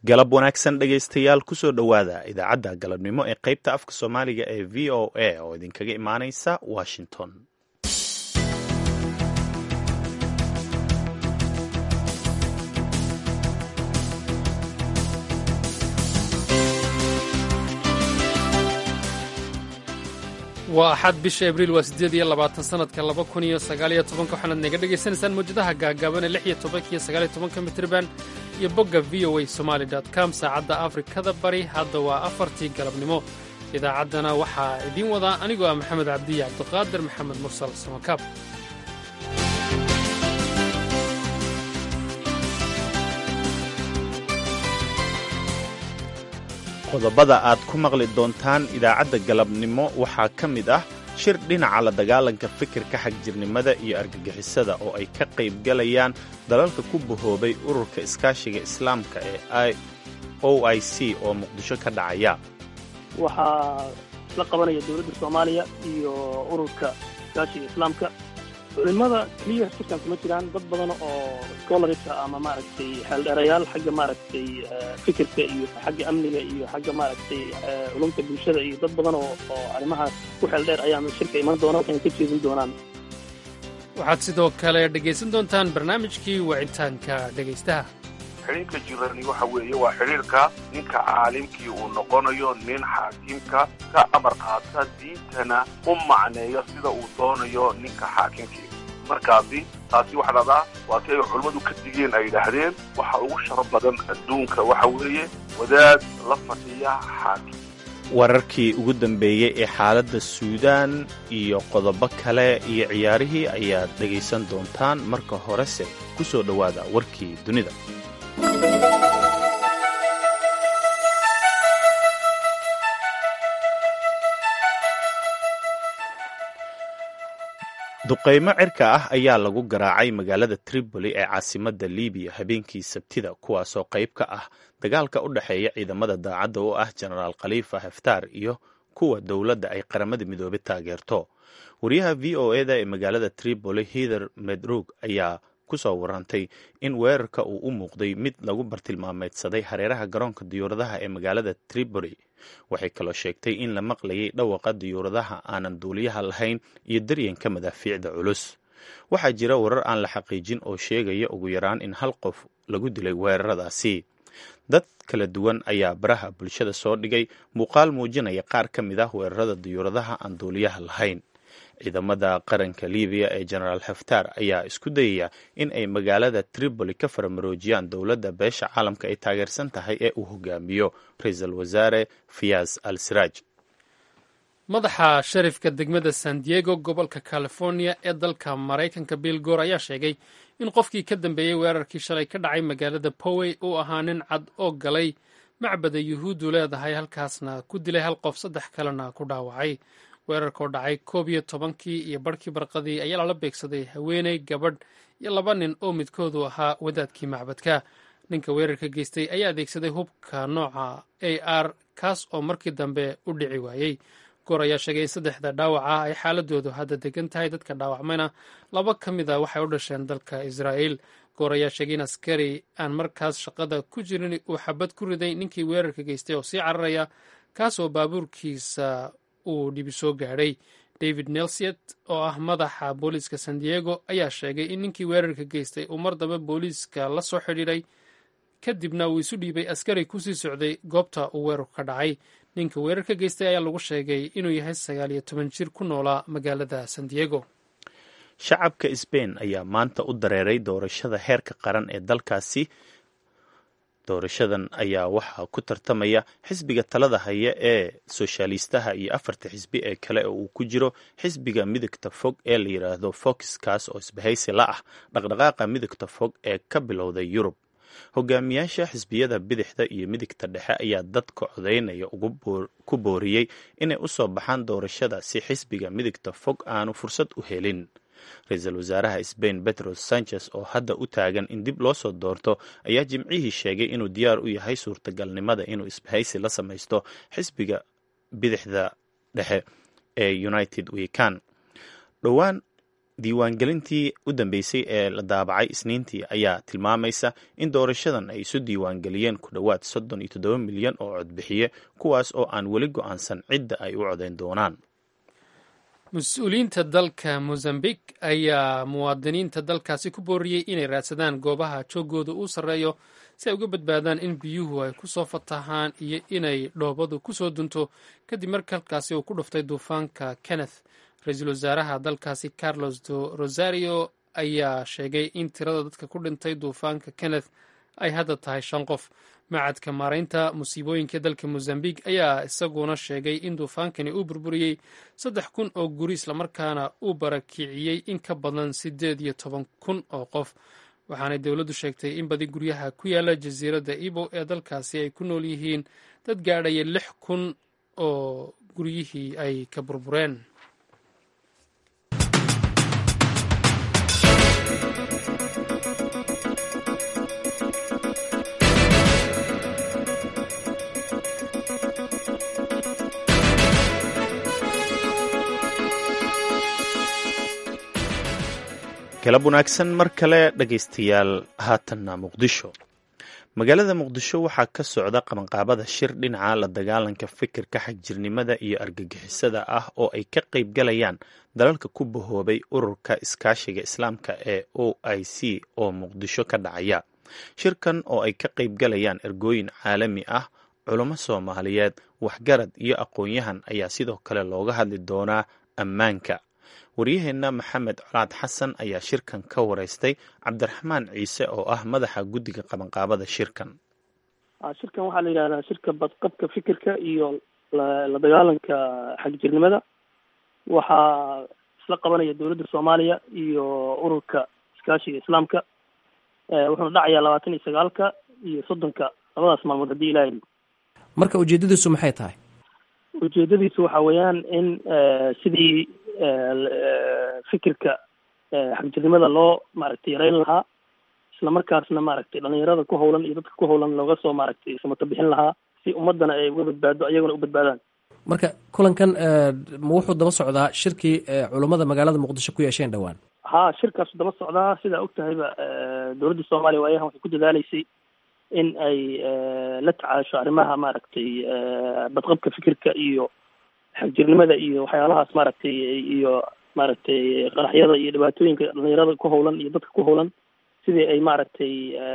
galab wanaagsan dhegaystayaal kusoo dhowaada idaacadda galabnimo ee qaybta afka soomaaliga ee v o a oo idinkaga imaanaysa washington waa axad bisha abriil waa siddeed iyo labaatan sanadka laba kun iyo sagaaliyo tobanka waxaanaad naga dhagaysanaysaan mawjadaha gaagaaban ee lix iyo tobanka iyo sagaaliyo tobanka mitriban iyo bogga v o a somaali dot com saacadda afrikada bari hadda waa afartii galabnimo idaacaddana waxaa idiin wadaa anigoo ah maxamed cabdiya cabdiqaadir maxamed mursal samakaab qodobada aad ku maqli doontaan idaacadda galabnimo waxaa ka mid ah shir dhinaca la dagaalanka fikirka xagjirnimada iyo argagixisada oo ay ka qaybgalayaan dalalka ku bahoobay ururka iskaashiga islaamka ee o i c oo muqdisho ka dhacaya waxaa la qabanaya dowladda soomaaliya iyo ururka iskaashiga islaamka culimada keliya shirkan kuma jiraan dad badan oo scholarska ama maaragtay xeeldheerayaal xagga maaragtay fikirka iyo xagga amniga iyo xagga maaragtay culumta bulshada iyo dad badan oo oo arrimahaas ku xeeldheer ayaa shirka iman doona waxayna ka jeedin doonaan waxaad sidoo kale dhegaysan doontaan barnaamijkii wicitaanka dhegaystaha xidhiirka jirani waxa weeye waa xidhiirka ninka caalimkii uu noqonayo nin xaakimka ka amar qaata diintana u macneeyo sida uu doonayo ninka xaakimkii markaasi taasi waxa dhahdaa waa si ay culummadu ka digeen ay yidhaahdeen waxa ugu sharaf badan adduunka waxa weeye wadaad la fadhiya xaakim wararkii ugu dambeeyey ee xaaladda suudaan iyo qodobo kale iyo ciyaarihii ayaad dhegaysan doontaan marka horese ku soo dhowaada warkii dunida duqaymo cirka ah ayaa lagu garaacay magaalada tripoli ee caasimadda libiya habeenkii sabtida kuwaasoo qayb ka ah dagaalka u dhexeeya ciidamada daacadda oo ah jenaraal khaliifa haftaar iyo kuwa dowladda ay qaramada midoobay taageerto wariyaha v o eda ee magaalada tripoli hither medrug ayaa kusoo warantay in weerarka uu u muuqday mid lagu bartilmaameedsaday hareeraha garoonka diyuuradaha ee magaalada tripoli waxay kaloo sheegtay in la maqlayay dhawaqa diyuuradaha aanan duuliyaha lahayn iyo daryanka madaafiicda culus waxaa jira warar aan la xaqiijin oo sheegaya ugu yaraan in hal qof lagu dilay weeraradaasi dad kala duwan ayaa baraha bulshada soo dhigay muuqaal muujinaya qaar ka mid ah weerarada diyuuradaha aan duuliyaha lahayn ciidamada qaranka libiya ee jenaraal haftaar ayaa isku dayaya in ay magaalada tripoli ka faramaroojiyaan dowladda beesha caalamka ay taageersan tahay ee uu hogaamiyo ra-iisul wasaare fiyas al siraaj madaxa sharifka degmada san diego gobolka california ee dalka maraykanka bill goor ayaa sheegay in qofkii ka dambeeyey weerarkii shalay ka dhacay magaalada powey uu ahaa nin cad oo galay macbada yuhuuddu leedahay halkaasna ku dilay hal qof saddex kalena ku dhaawacay weerarkoo dhacay koob iyo tobankii iyo barhkii barqadii ayaa lala beegsaday haweeney gabadh iyo laba nin oo midkoodu ahaa wadaadkii macbadka ninka weerarka geystay ayaa adeegsaday hubka nooca a r kaas oo markii dambe u dhici waayey goor ayaa sheegay in saddexda dhaawaca ay xaaladoodu hadda degan tahay dadka dhaawacmayna laba ka mid a waxay u dhasheen dalka israa'iil goor ayaa sheegay in askari aan markaas shaqada ku jirin uu xabad ku riday ninkii weerarka geystay oo sii cararaya kaas oo baabuurkiisa uu dhibi soo gaadhay david nelsiet oo ah madaxa booliiska san diego ayaa sheegay in ninkii weerarka geystay uu mar dambe booliiska la soo xidhiidhay kadibna uu isu dhiibay askari kusii socday goobta uu weerarku ka dhacay ninka weerarka geystay ayaa lagu sheegay inuu yahay sagaal iyo toban jir ku noolaa magaalada san diego shacabka sbain ayaa maanta u dareeray doorashada heerka qaran ee dalkaasi doorashadan ayaa waxaa ku tartamaya xisbiga talada haya ee soshaalistaha iyo afarta xisbi ee kale oo uu ku jiro xisbiga midigta fog ee la yidhaahdo foxkaas oo isbahaysi la ah dhaqdhaqaaqa midigta fog ee ka bilowday yurub hogaamiyaasha xisbiyada bidixda iyo midigta dhexe ayaa dadka codaynaya ku booriyey inay u soo baxaan doorashada si xisbiga midigta fog aanu fursad u helin ra-iisul wasaaraha sbain betros sanchez oo hadda u taagan in dib loo soo doorto ayaa jimcihii sheegay inuu diyaar u yahay suurtagalnimada inuu isbahaysi la samaysto xisbiga bidixda dhexe ee united wekan dhowaan diiwaangelintii u dambeysay ee la daabacay isniintii ayaa tilmaamaysa in doorashadan ay isu diiwaangeliyeen ku dhowaad soddon iyo toddoba milyan oo codbixiye kuwaas oo aan weli go-aansan cidda ay u codeyn doonaan mas-uuliyiinta dalka mozambiq ayaa muwaadiniinta dalkaasi ku booriyey inay raadsadaan goobaha joogooda uu sarreeyo si ay uga badbaadaan in biyuhu ay ku soo fatahaan iyo inay dhoobadu ku soo dunto kadib marka halkaasi uu ku dhuftay duufaanka kenneth ra-iisul wasaaraha dalkaasi carlos do rosario ayaa sheegay in tirada dadka ku dhintay duufaanka kenneth ay hadda tahay shan qof macadka maaraynta musiibooyinka dalka mozambiq ayaa isaguna sheegay in duufaankani uu burburiyey saddex kun oo guri islamarkaana uu barakiciyey in ka badan siddeed iyo toban kun oo qof waxaanay dowladdu sheegtay in badi guryaha ku yaala jasiiradda ibo ee dalkaasi ay ku nool yihiin dad gaadhaya lix kun oo guryihii ay ka burbureen galab wanaagsan mar kale dhegaystayaal haatanna muqdisho magaalada muqdisho waxaa ka socda qabanqaabada shir dhinaca la dagaalanka fikirka xagjirnimada iyo argagixisada ah oo ay ka qayb galayaan dalalka ku bahoobay ururka iskaashiga islaamka ee o i c oo muqdisho ka dhacaya shirkan oo ay ka qayb galayaan ergooyin caalami ah culamo soomaaliyeed waxgarad iyo aqoon-yahan ayaa sidoo kale looga hadli doonaa ammaanka waryaheenna maxamed colaad xasan ayaa shirkan ka wareystay cabdiraxmaan ciise oo ah madaxa guddiga qabanqaabada shirkan shirkan waxaa la yidhahdaa shirka badqabka fikirka iyo la dagaalanka xagjirnimada waxaa isla qabanaya dowladda soomaaliya iyo ururka iskaashiga islaamka wuxuuna dhacayaa labaatan iyo sagaalka iyo soddonka labadaas maalmood haddii ilaha marka ujeedadiisu maxay tahay ujeedadiisu waxa weeyaan in sidii fikirka xagjirnimada loo maaragtay yareyn lahaa isla markaasna maaragtay dhalinyarada ku hawlan iyo dadka ku hawlan looga soo maaragtay samato bixin lahaa si ummadana ay uga badbaado ayaguna u badbaadaan marka kulankan ma wuxuu daba socdaa shirkii culummada magaalada muqdisho ku yeesheen dhowaan ha shirkaasu daba socdaa sidaa og tahayba dowladda soomaaliya waayahan waxay ku dadaaleysay in ay la tacaasho arrimaha maaragtay badqabka fikirka iyo xagjirnimada iyo waxyaalahaas maaragtay iyo maaragtay qaraxyada iyo dhibaatooyinka dhalinyarada ku hawlan iyo dadka ku hawlan sidii ay maaragtay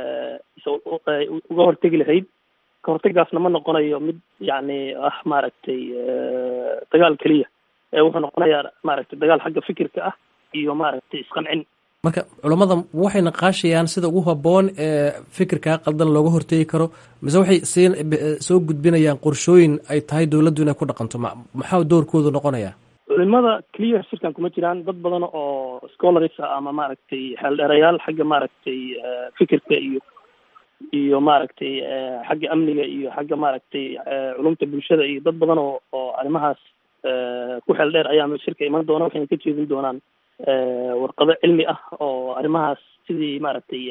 uga hortegi lahayd ka hortegaasna ma noqonayo mid yacni ah maaragtay dagaal keliya ee wuxuu noqonayaa maaragtay dagaal xagga fikirka ah iyo maaragtay isqancin marka culammada waxay naqaashayaan sida ugu habboon ee fikirkaa qaldan looga hortegi karo mise waxay sii soo gudbinayaan qorshooyin ay tahay dowladdu inay ku dhaqanto ma maxaa doorkoodu noqonayaa culimada keliya shirkan kuma jiraan dad badan oo scholars ah ama maaragtay xeeldheerayaal xagga maaragtay fikirka iyo iyo maaragtay xagga amniga iyo xagga maaragtay culumta bulshada iyo dad badan oo oo arrimahaas ku xeel dheer ayaa shirka iman doona waxayna ka jeedin doonaan warqado cilmi ah oo arrimahaas sidii maaragtay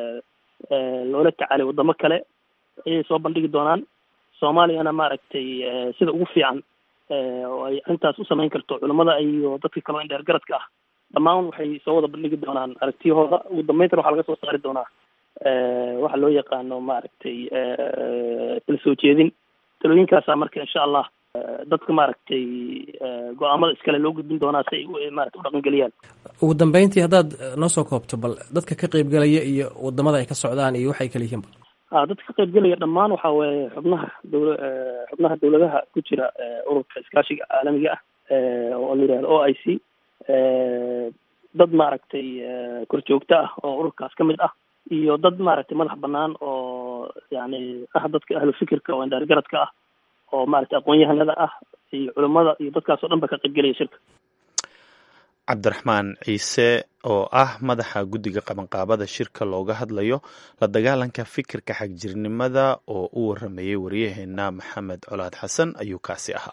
loola tacaalay wadamo kale ayay soo bandhigi doonaan soomaaliyana maaragtay sida ugu fiican oo ay arrintaas u samayn karto culamada iyo dadka kaleo in dheer garadka ah dhammaan waxay soo wada bandhigi doonaan aragtiyahooda ugu dambayntana waxaa laga soo saari doonaa waxa loo yaqaano maaragtay kala soo jeedin talooyinkaasa marka insha allah dadka maaragtay go-aamada iskale loo gudbin doonaa si ay maarata u dhaqangeliyaan ugu dambeyntii haddaad noo soo koobto bal dadka ka qeybgelaya iyo wadamada ay ka socdaan iyo waxay kala yihiinba a dadka ka qeybgelaya dhammaan waxa weeye xubnaha dowla xubnaha dowladaha ku jira ururka iskaashiga caalamiga ah oo la yihahdo o i c dad maaragtay korjoogto ah oo ururkaas ka mid ah iyo dad maaragtay madax banaan oo yani ah dadka ahlu fikirka oo indhaar garadka ah oo maaragtay aqoon-yahanada ah iyo culimada iyo dadkaas oo dhan ba ka qaybgelaya shirka cabdiraxmaan ciise oo ah madaxa guddiga qabanqaabada shirka looga hadlayo la dagaalanka fikirka xagjirnimada oo u waramayay waryaheena maxamed colaad xasan ayuu kaasi ahaa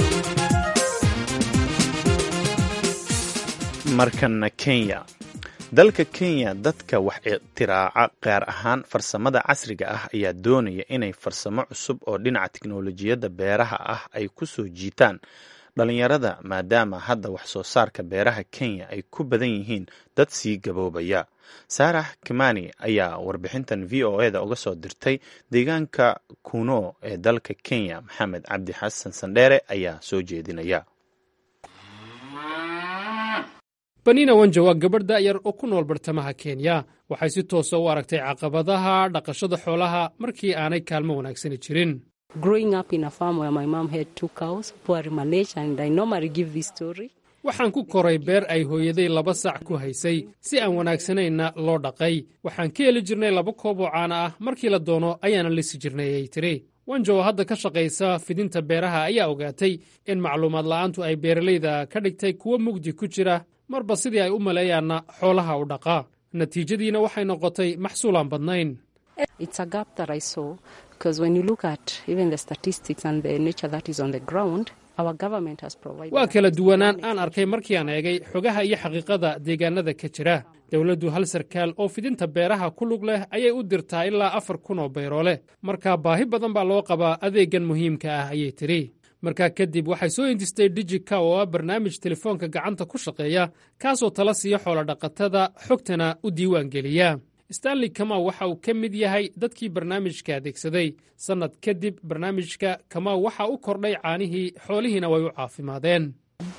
markana kenya dalka kenya dadka wax itiraaca gaar ahaan farsamada casriga ah ayaa doonaya inay farsamo cusub oo dhinaca tiknolojiyadda beeraha ah ay ku soo jiitaan dhalinyarada maadaama hadda wax soo saarka beeraha kenya ay ku badan yihiin dad sii gaboobaya saarax kimani ayaa warbixintan v o eda uga soo dirtay deegaanka kuno ee dalka kenya maxamed cabdi xasan sandheere ayaa soo jeedinaya banina wanjo waa gabadh da'yar oo ku nool bartamaha kenya waxay si toosa u aragtay caqabadaha dhaqashada xoolaha markii aanay kaalmo wanaagsani jirin waxaan ku koray beer ay hooyaday laba sac ku haysay si aan wanaagsanayna loo dhaqay waxaan ka heli jirnay laba koob oo caana ah markii la doono ayaana lisi jirnay ayay tiri wanjo oo hadda ka shaqaysa fidinta beeraha ayaa ogaatay in macluumaad la'aantu ay beeralayda ka dhigtay kuwo mugdi ku jira marba sidii ay u maleeyaanna xoolaha u dhaqaa natiijadiina waxay noqotay maxsuulaan badnayn waa kala duwanaan aan arkay markii aan eegay xogaha iyo xaqiiqada deegaanada ka jira dowladdu hal sarkaal oo fidinta beeraha ku lug leh ayay u dirtaa ilaa afar kun oo bayroole markaa baahi badan baa loo qabaa adeeggan muhiimka ah ayay tidhi markaa kadib waxay soo hindistay dijika oo ah barnaamij telefoonka gacanta ku shaqeeya kaasoo tala siiya xoolodhaqatada xogtana u diiwaan geliya stanley kamaw waxa uu ka mid yahay dadkii barnaamijka adeegsaday sannad kadib barnaamijka kamaw waxa u kordhay caanihii xoolihiina way u caafimaadeen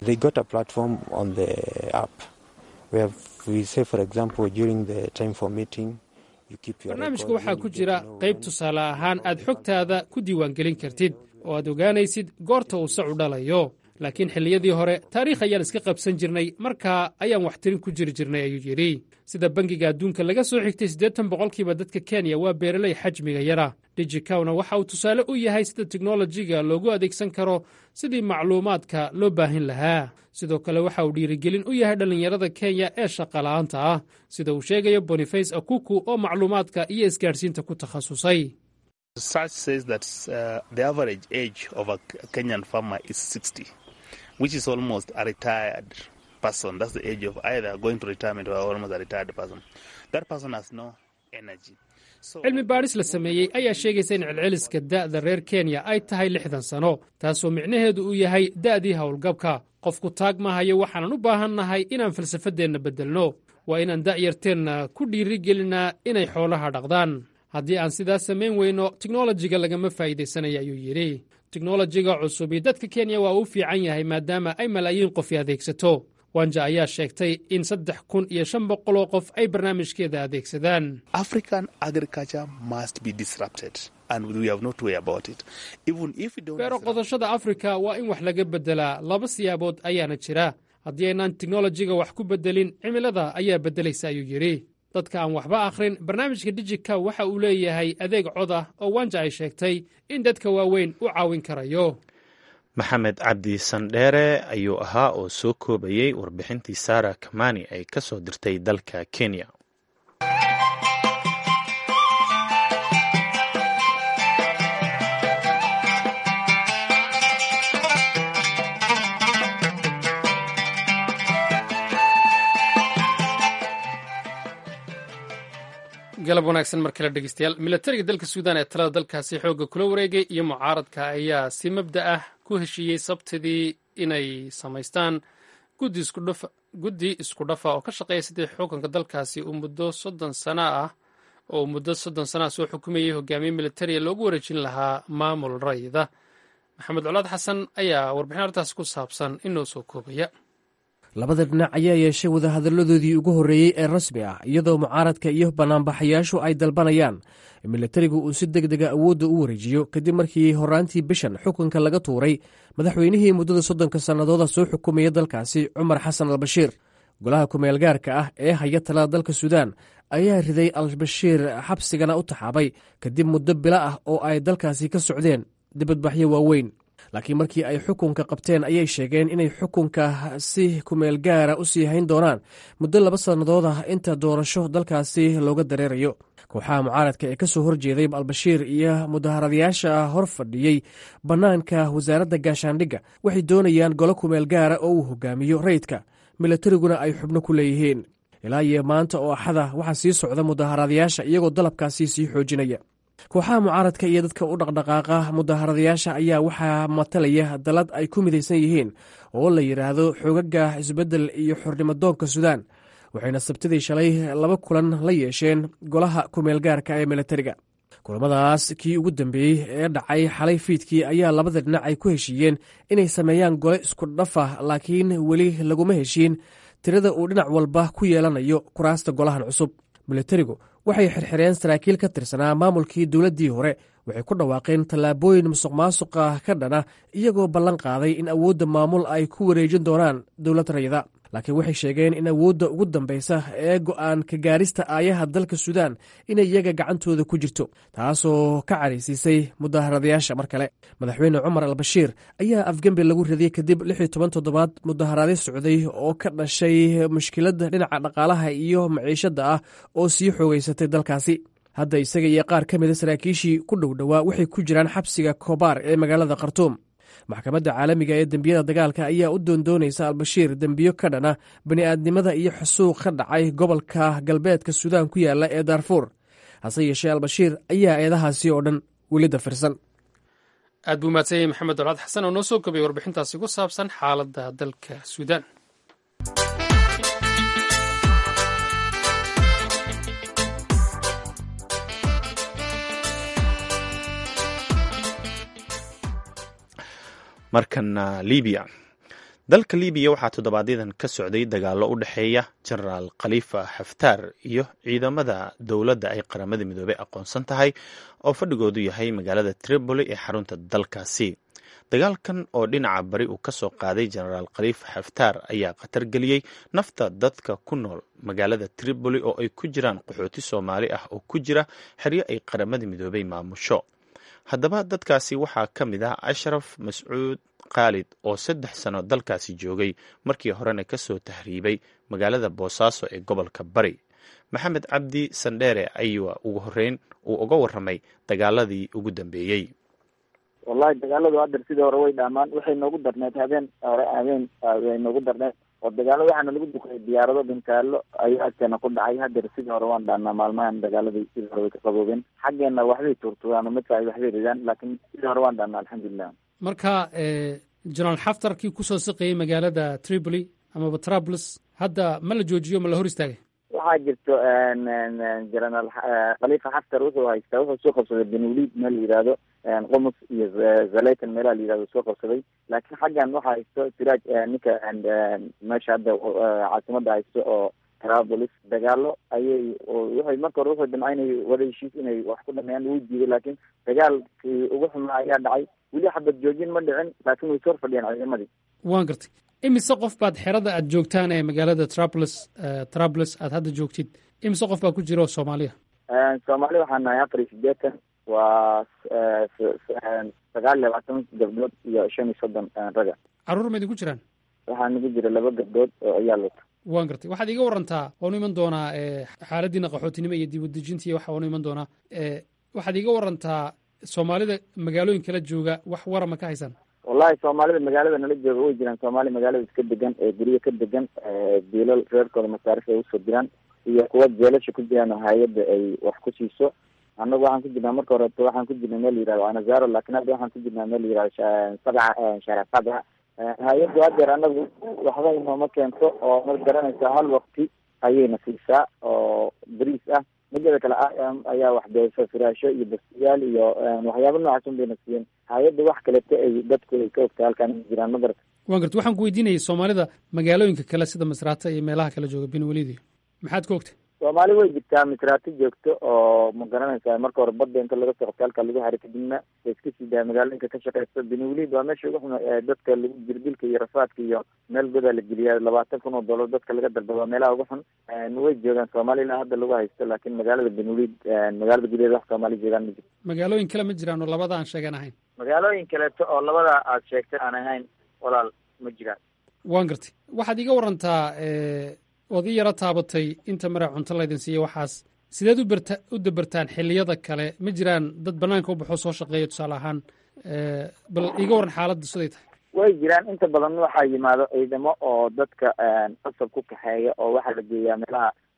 barnaamijka waxaa ku jira qayb tusaale ahaan aad xogtaada ku diiwaangelin kartid oo aad ogaanaysid goorta uu sacu dhalayo laakiin xilliyadii hore taariikh ayaan iska qabsan jirnay markaa ayaan waxtirin ku jiri jirnay ayuu yidhi sida bangiga adduunka laga soo xigtay siddeetan boqolkiiba dadka kenya waa beeraley xajmiga yara dijikawna waxa uu tusaale u yahay sida teknolojiga loogu adeegsan karo sidii macluumaadka loo baahin lahaa sidoo kale waxa uu dhiirigelin u yahay dhallinyarada kenya ee shaqala'aanta ah sida uu sheegayo boniface akuku oo macluumaadka iyo isgaadhsiinta ku takhasusay which is almost a retired person. That's the age of either going to retirement or almost a retired person. That person has no energy. cilmi baadhis la sameeyey ayaa sheegaysa in celceliska da'da reer kenya ay tahay lixdan sano taasoo micnaheedu uu yahay da'dii howlgabka qofku taag maahayo waxaanan u baahannahay inaan falsafadeenna beddelno waa inaan da'yarteenna ku dhiirigelinaa inay xoolaha dhaqdaan haddii aan sidaas samayn weyno teknolojiga lagama faa'iidaysanaya ayuu yidhi teknolojiga cusubi dadka kenya waa uu fiican yahay maadaama ay malaayiin qofi adeegsato wanja ayaa sheegtay in saddex kun iyo shan boqol oo qof ay barnaamijkeeda adeegsadaan beero qodashada afrika waa in wax laga beddelaa laba siyaabood ayaana jira haddii aynaan teknolojiga wax ku beddelin cimilada ayaa beddelaysa ayuu yidhi dadka aan waxba akhrin barnaamijka dijika waxa uu leeyahay adeeg cod ah oo wanja ay sheegtay in dadka waaweyn u caawin karayo maxamed cabdi sandheere ayuu ahaa oo soo koobayey warbixintii sara kamani ay ka soo dirtay dalka kenya galab wanaagsan mar kale dhegeystayaal milatariga dalka suudaan ee talada dalkaasi xoogga kula wareegay iyo mucaaradka ayaa si mabda ah ku heshiiyey sabtidii inay samaystaan guddi isku dhafa oo ka shaqeeya sidii xukunka dalkaasi uu muddo soddon sana ah oo muddo soddon sana ah soo xukumayay hogaamiye militariya loogu wareejin lahaa maamul rayida maxamed colaad xasan ayaa warbixin arrintaas ku saabsan inoo soo koobaya labada dhinac ayaa yeeshay wadahadalladoodii ugu horreeyey ee rasmi ah iyadoo mucaaradka iyo banaanbaxayaashu ay dalbanayaan in militarigu uu si deg dega awoodda u wareejiyo kadib markii horaantii bishan xukunka laga tuuray madaxweynihii muddada soddonka sannadooda soo xukumaya dalkaasi cumar xasan albashiir golaha kumeel gaarka ah ee haya talada dalka suudaan ayaa riday albashiir xabsigana u taxaabay kadib muddo bilo ah oo ay dalkaasi ka socdeen dibadbaxyo waaweyn laakiin markii ay xukunka qabteen ayay sheegeen inay xukunka si kumeel gaara u sii hayn doonaan muddo laba sannadood ah inta doorasho dalkaasi looga dareerayo kooxaha mucaaradka ee ka soo horjeeday albashiir iyo mudaharadayaasha hor fadhiyey bannaanka wasaaradda gaashaandhigga waxay doonayaan golo kumeel gaara oo uu hogaamiyo rayidka milatariguna ay xubno ku leeyihiin ilaa iyo maanta oo axada waxaa sii socda mudaharadayaasha iyagoo dalabkaasi sii xoojinaya kooxaha mucaaradka iyo dadka u dhaqdhaqaaqa mudaharadayaasha ayaa waxaa matalaya dalad ay ku midaysan yihiin oo la yidhaahdo xoogaga isbeddel iyo xornimodoonka suudaan waxayna sabtidii shalay laba kulan la yeesheen golaha kumeelgaarka ee militariga kulamadaas kii ugu dambeeyey ee dhacay xalay fiidkii ayaa labada dhinac ay ku heshiiyeen inay sameeyaan gole isku dhafa laakiin weli laguma heshiin tirada uu dhinac walba ku yeelanayo kuraasta golahan cusub militarigu waxay xirxireen saraakiil ka tirsanaa maamulkii dowladdii hore waxay ku dhawaaqeen tallaabooyin musuq maasuqa ka dhana iyagoo ballan qaaday in awoodda maamul ay ku wareejin doonaan dowlad rayida laakiin waxay sheegeen in awoodda ugu dambaysa ee go'aan ka gaarista aayaha dalka suudaan inay iyaga gacantooda ku jirto taasoo ka caraysiisay mudaharadayaasha mar kale madaxweyne cumar al bashiir ayaa afgembi lagu radiyey kadib lix iyo toban toddobaad mudaharaadyo socday oo ka dhashay mushkiladda dhinaca dhaqaalaha iyo maciishadda ah oo sii xoogeysatay dalkaasi hadda isaga iyo qaar ka mida saraakiishii ku dhow dhowaa waxay ku jiraan xabsiga kobaar ee magaalada khartuum maxkamadda caalamiga ee dembiyada dagaalka ayaa u doondoonaysa albashiir dembiyo ka dhana bani'aadnimada iyo xusuuq ka dhacay gobolka galbeedka suudaan ku yaala ee daarfuur hase yeeshee albashiir ayaa eedahaasi oo dhan weli dafirsan aad buu mahadsanyahay maxamed dolcad xasan oo noo soo gobay warbixintaasi ku saabsan xaaladda dalka suudaan markana libiya dalka libiya waxaa toddobaadyaddan ka socday dagaallo u dhexeeya genaraal khalifa xaftaar iyo ciidamada dowladda ay qaramada midoobey aqoonsan tahay oo fadhigoodu yahay magaalada tripoli ee xarunta dalkaasi dagaalkan oo dhinaca bari uu ka soo qaaday genaraal khalifa xaftaar ayaa khatar geliyey nafta dadka ku nool magaalada tripoli oo ay ku jiraan qaxooti soomaali ah oo ku jira xeryo ay qaramada midoobey maamusho haddaba dadkaasi waxaa ka mid ah ashraf mascuud khaalid oo saddex sano dalkaasi joogay markii horena ka soo tahriibay magaalada boosaaso ee gobolka bari maxamed cabdi sandheere ayaa ugu horeyn uu uga warramay dagaaladii ugu dambeeyey wallahi dagaaladu haddeer sidii hore way dhaamaan waxay noogu darneed habeen hore habeen way noogu darneed oo dagaalo waxaana lagu duqay diyaarado bintaalo ayaa agteena ku dhacay haddeer sidii hore waan dhaanaa maalmahan dagaaladii sidii hore way ka qaboobeen xaggeena waxbay tuurtugaan midka ay waxbay ridaan laakiin sidii hore waan dhaanaa alxamdulilah marka genaraal xaftarkii kusoo siqayay magaalada tripoli amaba trablus hadda ma la joojiyo ma la hor istaagay waxaa jirto genaraal khalifa xaftar wuxuu haystaa wuxuu soo qabsaday benuliid meel la yihahdo qomus iyo zaleytan meelaha la yihahdo soo qabsaday laakiin xaggan waxaa haysto siraaj ninka meesha hadda caasimada haysto oo trabolis dagaalo ayay waxay marka hore wuxuu damca inay wada heshiis inay wax ku dhameeyaan wuu diiday laakiin dagaalkii ugu xumaa ayaa dhacay weli xabad joojin ma dhicin laakiin way soo fadhiyaan ciidamadii waan gartay imise qof baad xerada aad joogtaan ee magaalada trablus trablus aad hadda joogtid imise qof baa ku jira oo soomaaliya soomaali waxaa nahay afar iyo sideetan waa sagaal iyo labaatan gabdhood iyo shan iyo soddon raga carruur ma idinku jiraan waxaa nagu jira laba gabdhood oo ayaa lota waan gartay waxaad iga warantaa waanu iman doonaa xaaladiina qaxootinimo iyo dibudejinta iyo waxa waanu iman doonaa waxaad iga warantaa soomaalida magaalooyin kala jooga wax warama ka haysan wallahi soomaalida magaalada nala jooga way jiraan soomaali magaalada iska degan ee guryo ka degan biilal reerkooda masaarif ay usoo diraan iyo kuwa jeelasha ku jiraan oo hay-adda ay wax ku siiso annagu waxaan ku jirnaa marka horeeto waxaan ku jirnay meel yihahdo anazaro lakin hadda waxaan ku jirnaa meel yihahdo sabca shara sabca hay-addu haddeer annagu waxba inooma keento oo ma garanaysaa hal wakti ayayna siisaa oo bariis ah midada kale im ayaa wax beesa firaasho iyo bastiyaal iyo waxyaaba noocaas un bayna siiyeen hay-adda wax kaleta ay dadku ay ka ogta halkaan jiraan ma garata waan garta waxaan ku weydiinayay soomaalida magaalooyinka kale sida masraata iyo meelaha kale jooga benwelidio maxaad ka ogtay soomaali way jirtaa misraato joogto oo ma garanaysaa marka hore badda inta laga soo qabta halka lagu haray kadibna la iska sii daaya magaalooyinka ka shaqeysta benwelid waa meesha ugu xuma dadka lagu jirdilka iyo rafaadka iyo meel godaa la geliyaa labaatan kun oo dollar dadka laga dalbado waa meelaha ugu xun way joogaan soomaali ilaa hadda lagu haysto laakiin magaalada benwelid magaalada gudaheeda wax soomaali joogaan ma jirto magaalooyin kale ma jiraan oo labada aan sheegan ahayn magaalooyin kaleeto oo labada aad sheegtay aan ahayn walaal ma jiraan waan gartay waxaad iga warantaa ood i yaro taabatay inta mara cunto laydin siiya waxaas sideed u berta u dabertaan xilliyada kale ma jiraan dad banaanka u baxoo soo shaqeeya tusaale ahaan bal iga waran xaaladda siday tahay way jiraan inta badan waxaa yimaado ciidamo oo dadka qasab ku kaxeeya oo waxaa la geeyaa meelaha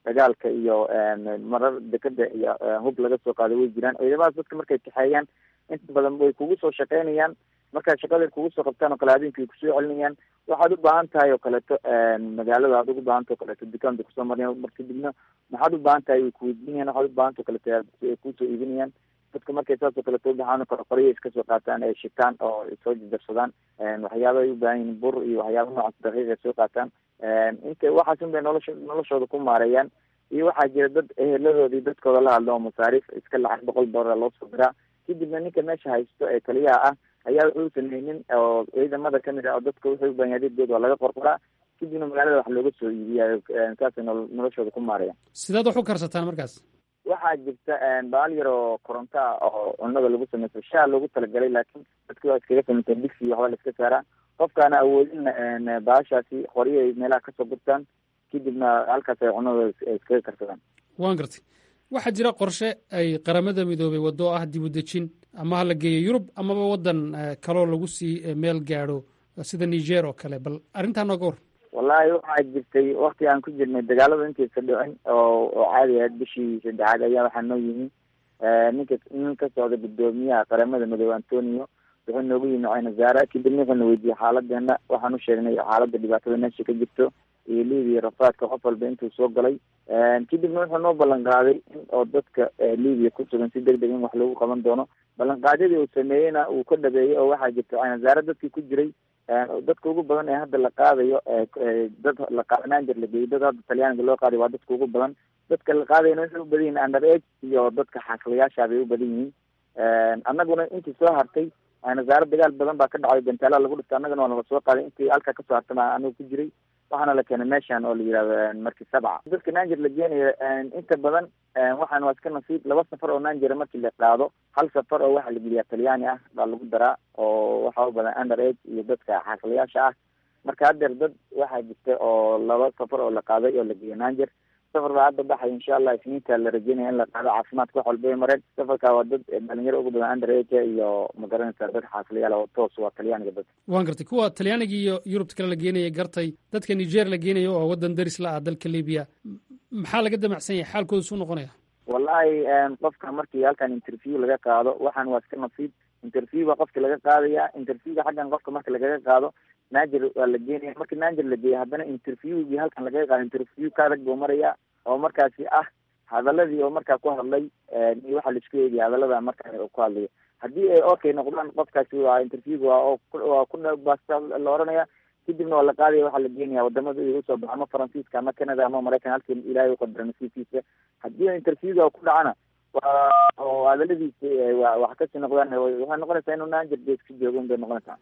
dagaalka iyo marar dekada iyo hub laga soo qaaday way jiraan ciidamadaas dadka markay kaxeeyaan inta badan way kugu soo shaqeynayaan markaa shaqada kugu soo qabtaan oo kale habeenkii kusoo celinayaan waxaad u baahan tahay oo kaleeto magaalada aad ugu baahanta o kaleeto dukaan bay kusoo marayaan mar kadibna maxaad u baahan tahay way kuweydiinayaan waxaad u baahanta o kaleeto ay kusoo iibinayaan dadka markay saas oo kaleeto ubaxaan o kale qorya iska soo qaataan ay shitaan oo soo jajarsadaan waxyaaba ay u baahan yihin bur iyo waxyaaba noocaas daqiiq ay soo qaataan inta waxaas un bay nolosha noloshooda ku maareeyaan iyo waxaa jira dad eheladoodii dadkooda la hadlo oo masaariif iska lacag boqol doolar loo soo diraa kadibna ninka meesha haysto ee kaliyaha ah ayaa wuxuu sameynin oo ciidamada kamid ah oo dadka wuxuu u baahan yahay adeegooda waa laga qorqoraa kadibna magaalada wax looga soo iibiyayo saasay nol noloshooda ku maarayaan sidaad wax u karsataan markaas waxaa jirta baal yar oo koronto ah oo cunada lagu sameysto shaa loogu talagalay laakiin dadki waa iskaga sameysteen digsi waxba la iska saaraa qofkaana awoodin baashaasi qoryo ay meelaha kasoo gurtaan kadibna halkaas ay cunadooda iskaga karsadaan waan gartay waxaa jira qorshe ay qaramada midoobay waddo ah dib u dejin ama ha la geeyo yurub amaba waddan kaloo lagu sii meel gaadho sida niger oo kale bal arrintaa nooga war wallahi waxaa jirtay wakti aan ku jirnay dagaalada intaysa dhicin oo oo caadi ahayd bishii saddexaad ayaa waxaa noo yimi ninka nin ka socda guddoomiyaha qaramada midoobe antonio wuxuu noogu yimi caynazaara kadibna wuxuuna weydiiyey xaaladeena waxaan u sheegnay xaaladda dhibaatada meesha ka jirto iyo libiya rafaadka qof walba intuu soo galay kadibna wuxuu noo ballan qaaday in oo dadka libiya ku sugan si deg deg in wax lagu qaban doono ballanqaadyadii uu sameeyeyna uu ka dhabeeyey oo waxaa jirta caynazaare dadkii ku jiray dadka ugu badan ee hadda la qaadayo dad la qaadanaanjir la geeyey dad hadda talyaaniga loo qaadayo waa dadka ugu badan dadka la qaadayna waxay u badan yihin under age iyo dadka xaqilayaasha bay u badan yihiin annaguna intii soo hartay nasaaro dagaal badan baa ka dhacday bentaala lagu dhistay annagana waa nala soo qaaday intii halkaa kasoo hartay maa anigu ku jiray waxaana la keenay meeshan oo la yihahdo markii sabca dadka nanger la geenayo inta badan waxaan waa iska nasiib laba safar oo nangera markii la qaado hal safar oo waxaa la geliyaa talyaani ah baa lagu daraa oo waxaa u badan under age iyo dadka xaqilayaasha ah marka haddeer dad waxaa jirta oo laba safar oo la qaaday oo la geeyo nanger safar baa hadda baxay insha allah isniinta la rajeynaya in la qaado caafimaadka wax walba ay mareen safarka waa dad dhalinyaro ugu badan under age iyo magaranaysa dad xaasilayaal oo toos waa talyaaniga dad waan gartay kuwa talyaaniga iyo yurubta kale la geenaya gartay dadka niger la geenayo oo waddan daris la ah dalka libiya maxaa laga damacsan yahay xaalkooda suu noqonaya wallahi qofka markii halkan interview laga qaado waxaan waa iska nasiib interview baa qofka laga qaadaya interviewga xaggan qofka marka lagaga qaado nanger waa la geenaya marka nanger la geeya haddana interviewgii halkan lagaga qaado interview ka adag buu maraya oo markaasi ah hadaladii oo markaa ku hadlay iyo waxaa laisku eegaya hadalada markaa ku hadlayo haddii ay okay noqdaan qofkaasi waa interviewga waa waa ku basta la oranaya kadibna waa la qaadaya waxaa la geenaya wadamada igu soo baxa ama faransiiska ama canada ama maraykan halkii ilaahay u qadara nasiibkiisa haddii interviewga ku dhacana waa oo hadaladiisa wax kasii noqdaan waxay noqonaysaa inuu nanger gees ka joogo un bay noqonaysaa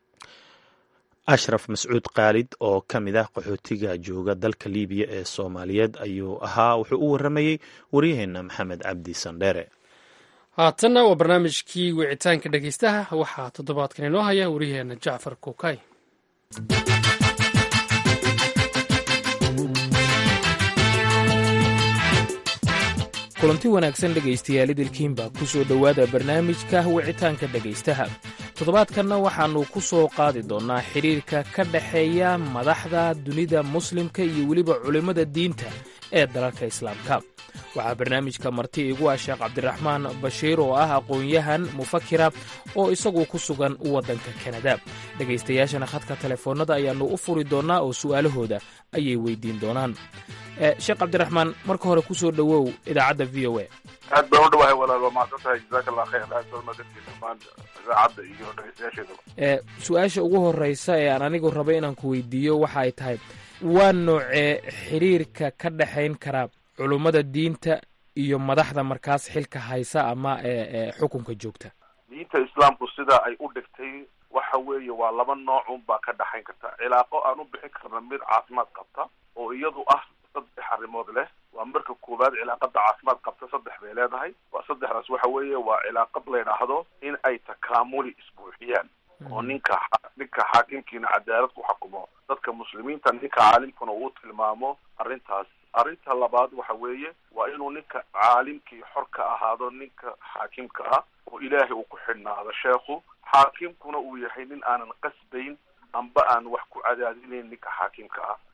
ashraf mascuud khaalid oo ka mid ah qaxootiga jooga dalka libiya ee soomaaliyeed ayuu ahaa wuxuu u warramayey waryaheena maxamed cabdi sandheere haatanna waa barnaamijkii wicitaanka dhegeystaha waxaa toddobaadkan inoo haya waryaheena jacfar kuukay kulanti wanaagsan dhegaystayaal idilkiinba ku soo dhowaada barnaamijka wicitaanka dhegaystaha toddobaadkanna waxaannu ku soo qaadi doonnaa xidhiirka ka dhexeeya madaxda dunida muslimka iyo weliba culimmada diinta ee dalalka islaamka waxaa barnaamijka marti igu ah sheekh cabdiraxmaan bashiir oo ah aqoon-yahan mufakira oo isagu ku sugan waddanka kanada dhegaystayaashana khadka telefoonnada ayaannu u furi doonnaa oo su'aalahooda ayay weydiin doonaan sheekh cabdiraxmaan marka hore ku soo dhowow idaacadda v o a aad baan u dhawahay walaal waa mahadsan tahay jazaaka allah khayr aad baa mahadsantihiin dhammaan idaacadda iyo dhegeystayaasheedaba su-aasha ugu horreysa ee aan anigu raba inaan ku weydiiyo waxa ay tahay waa noocee xiriirka ka dhexayn kara culummada diinta iyo madaxda markaas xilka haysa ama xukunka joogta diinta islaamku sida ay u dhigtay waxa weeye waa laba noocun baa ka dhexayn karta cilaaqo aan u bixin karna mid caafimaad qabta oo iyadu ah saddex arrimood leh waa marka koowaad cilaaqada caafimaad qabta saddex bay leedahay waa saddexdaas waxa weeye waa cilaaqad la yidhaahdo in ay takaamuli isbuuxiyaan oo ninka ninka xaakimkiina cadaalad ku xukumo dadka muslimiinta ninka caalimkuna uu tilmaamo arrintaas arrinta labaad waxa weeye waa inuu ninka caalimkii xor ka ahaado ninka xaakimka ah oo ilaahay uu ku xidhnaado sheekhu xaakimkuna uu yahay nin aanan qasbayn amba aan wax ku cadaadinayn ninka xaakimka ah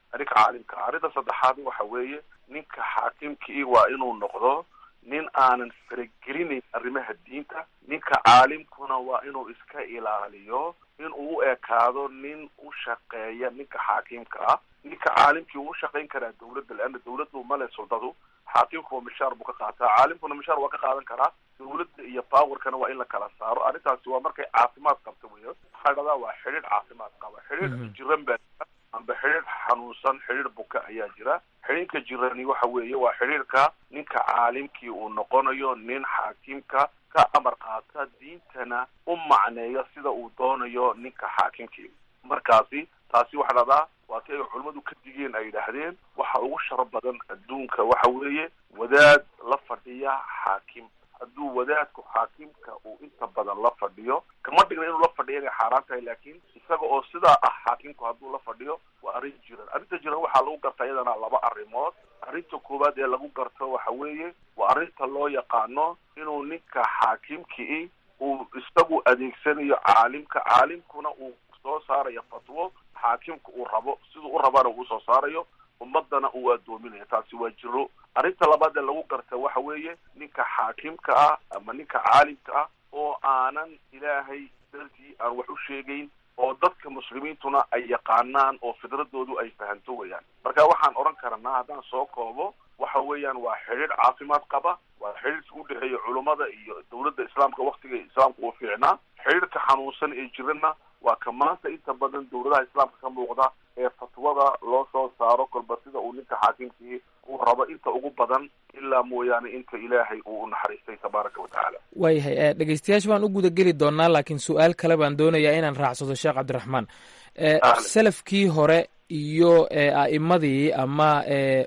ninka caalimka ah arrinta saddexaad waxa weeye ninka xaakimkii waa inuu noqdo nin aanan faragelinayn arrimaha diinta ninka caalimkuna waa inuu iska ilaaliyo inuu u ekaado nin u shaqeeya ninka xaakimka ah ninka caalimkii uu shaqayn karaa dawladda leanna dawladdu male suldadu xaakimku mishaar buu ka qaataa caalimkuna mishaar waa ka qaadan karaa dawladda iyo powerkana waa in la kala saaro arrintaasi waa markay caafimaad qabto weyo waxaa dhahdaa waa xidhiidh caafimaad qaba xidhiidh jiran baa jira amba xidhiidh xanuunsan xidhiidh buka ayaa jira xidhiidhka jirani waxa weeye waa xidhiidhka ninka caalimkii uu noqonayo nin xaakimka ka amar qaata diintana u macneeya sida uu doonayo ninka xaakimkii markaasi taasi waxaa dhahdaa waa si ay culimmadu ka digeen ay yidhaahdeen waxa ugu shar badan adduunka waxa weeye wadaad la fadhiya xaakim hadduu wadaadku xaakimka uu inta badan la fadhiyo kama dhigna inuu la fadhiyo inay xaaraan tahay laakiin isaga oo sidaa ah xaakimku hadduu la fadhiyo waa arrin jiran arrinta jiran waxaa lagu gartaa iyadana laba arrimood arrinta koowaad ee lagu garto waxa weeye waa arrinta loo yaqaano inuu ninka xaakimkii uu isagu adeegsanayo caalimka caalimkuna uu soo saarayo fatwo xaakimka uu rabo siduu u rabana uu soo saarayo ummadana uu addoominayo taasi waa jiro arrinta labaad ee lagu garta waxa weeye ninka xaakimka ah ama ninka caalimka ah oo aanan ilaahay dartii aan wax u sheegayn oo dadka muslimiintuna ay yaqaanaan oo fidradoodu ay fahanto weyaan marka waxaan odhan karanaa haddaan soo koobo waxa weeyaan waa xidhiidh caafimaad qaba waa xidhiidhka u dhexeeya culummada iyo dawladda islaamka waktiga islaamka uu fiicnaa xidhiidhka xanuunsan ee jirana waa ka maanta inta badan dawladaha islaamka ka muuqda ee fatwada loo soo saaro kolba sida uu ninka xaakimkii uu rabo inta ugu badan ilaa mooyaane inta ilaahay uu u naxariistay tabaaraka wa tacaala waayahay dhegeystayaasha baan u guda geli doonaa laakiin su-aal kale baan doonayaa inaan raacsado sheekh cabdiraxmaan salafkii hore iyo a'imadii ama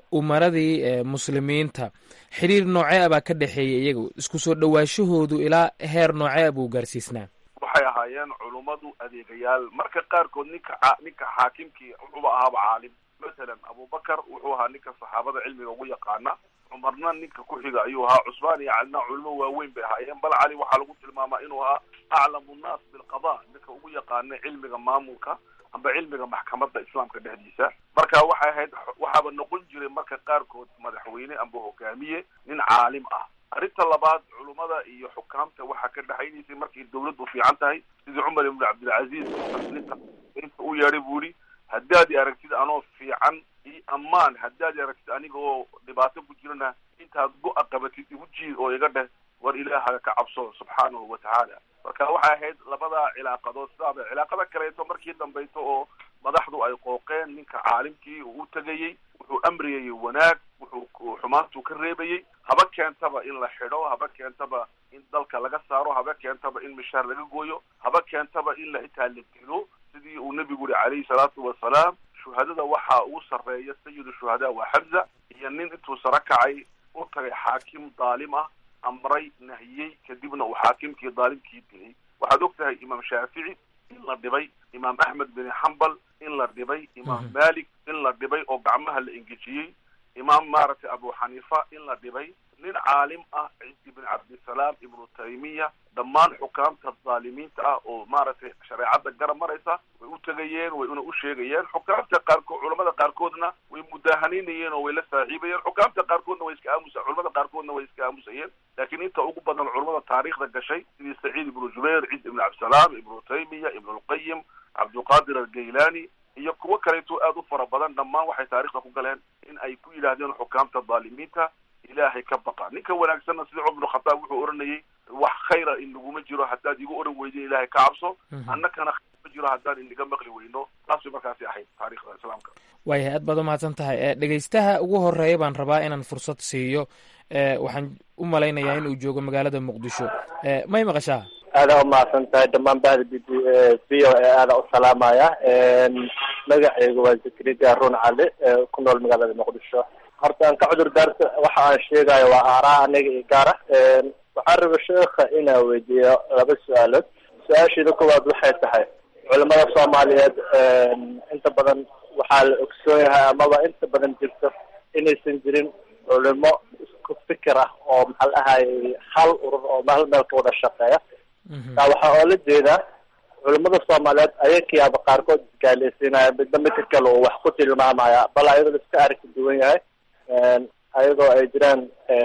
umaradii muslimiinta xiriir noocee a baa ka dhexeeya iyaga isku soo dhowaashahoodu ilaa heer noocee a buu gaarsiisnaa waxay ahaayeen culummadu adeegayaal marka qaarkood ninka ninka xaakimkii wuxuuba ahaaba caalim masalan abubakar wuxuu ahaa ninka saxaabada cilmiga ugu yaqaana cumarna ninka ku xiga ayuu ahaa cusmaan iyo calina culimo waaweyn bay ahaayeen bal cali waxaa lagu tilmaamaa inuu ahaa aclamu nnaas bilqada ninka ugu yaqaana cilmiga maamulka amba cilmiga maxkamadda islaamka dhexdiisa marka waxay ahayd waxaaba noqon jiray marka qaarkood madaxweyne amba hogaamiye nin caalim ah arrinta labaad culummada iyo xukaamta waxaa ka dhexaynaysay markay dawladdu fiican tahay sidii cumar ibnu cabdilcaziiz inta u yeedhay buu yihi haddaad i aragtid anoo fiican i ammaan haddaad i aragtid aniga oo dhibaato ku jirana intaad go-a qabatid igu jiid oo iga dheh war ilaahaga ka cabso subxaanahu wa tacaala marka waxay ahayd labadaa cilaaqadood sidaaba cilaaqada kaleeto markii dambayso oo madaxdu ay qooqeen ninka caalimkii uu u tegayey wuxuu amriyayey wanaag wuxuu xumaantuu ka reebayey haba keentaba in la xidho haba keentaba in dalka laga saaro haba keentaba in mishaar laga gooyo haba keentaba in la xitaa la dilo sidii uu nebigu yihi calayhi salaatu wasalaam shuhadada waxaa ugu sarreeya sayidu shuhadaa waa xamza iyo nin intuu saro kacay u tagay xaakim daalim ah amray nahiyey kadibna uu xaakimkii daalimkii dilay waxaad og tahay imaam shaafici in la dhibay imaam axmed bin xambal in la dhibay imaam malik in la dhibay oo gacmaha la engejiyey imaam maaragtay abu xaniifa in la dhibay nin caalim ah ciisi ibn cabdisalaam ibnu taymiya dhammaan xukaamta dhaalimiinta ah oo maaragtay shareecadda garab maraysa way u tegayeen way una u sheegayeen xukaamta qaarkood culamada qaarkoodna way mudaahanaynayen oo way la saaxiibayeen xukaamta qaarkoodna way iska aamusa culamada qaarkoodna way iska aamusayeen laakiin inta ugu badan culamada taariikhda gashay sidii saciid ibnu jubayr ciis ibnu cabdisalaam ibnu taymiya ibnu lqayim cabdulqaadir algaylani iyo kuwo kaleeto aada u fara badan dhammaan waxay taarikhda ku galeen in ay ku yidhaahdeen xukaamta dhaalimiinta ilaahay ka baqa ninka wanaagsanna sida cumar bnu khataab wuxuu odhanayay wax khayra in laguma jiro haddaad igu odhan weydin ilaahay ka cabso annakana khayr ma jiro haddaan inaga maqli weyno taas bay markaasi ahayd taarikhda islaamka waayahay aad baad umahadsan tahay dhegeystaha ugu horeeya baan rabaa inaan fursad siiyo waxaan u malaynayaa in uu joogo magaalada muqdisho may maqashaa aada umahadsan tahay dhammaan bahda b v o e aada u salaamaya magaceygu waa zakariya run cali ku nool magaalada muqdisho horta aan ka cudur daarta waxa aan sheegayo waa aaraa aniga iyo gaara waxaan raba sheekha inaan weydiiyo laba su-aalood su-aasheeda koowaad waxay tahay culamada soomaaliyeed inta badan waxaa la ogsoon yahay amaba inta badan jirto inaysan jirin culimo isku fikir ah oo maxaa la dhahay hal urur oo hal meel ka wada shaqeeya taa waxaa oo la jeedaa culimada soomaaliyeed ayakayaaba qaarkood isgaaleysiinaya midba midka kale uu wax ku tilmaamaya bal ayadoo iska arki duwan yahay ayadoo ay jiraan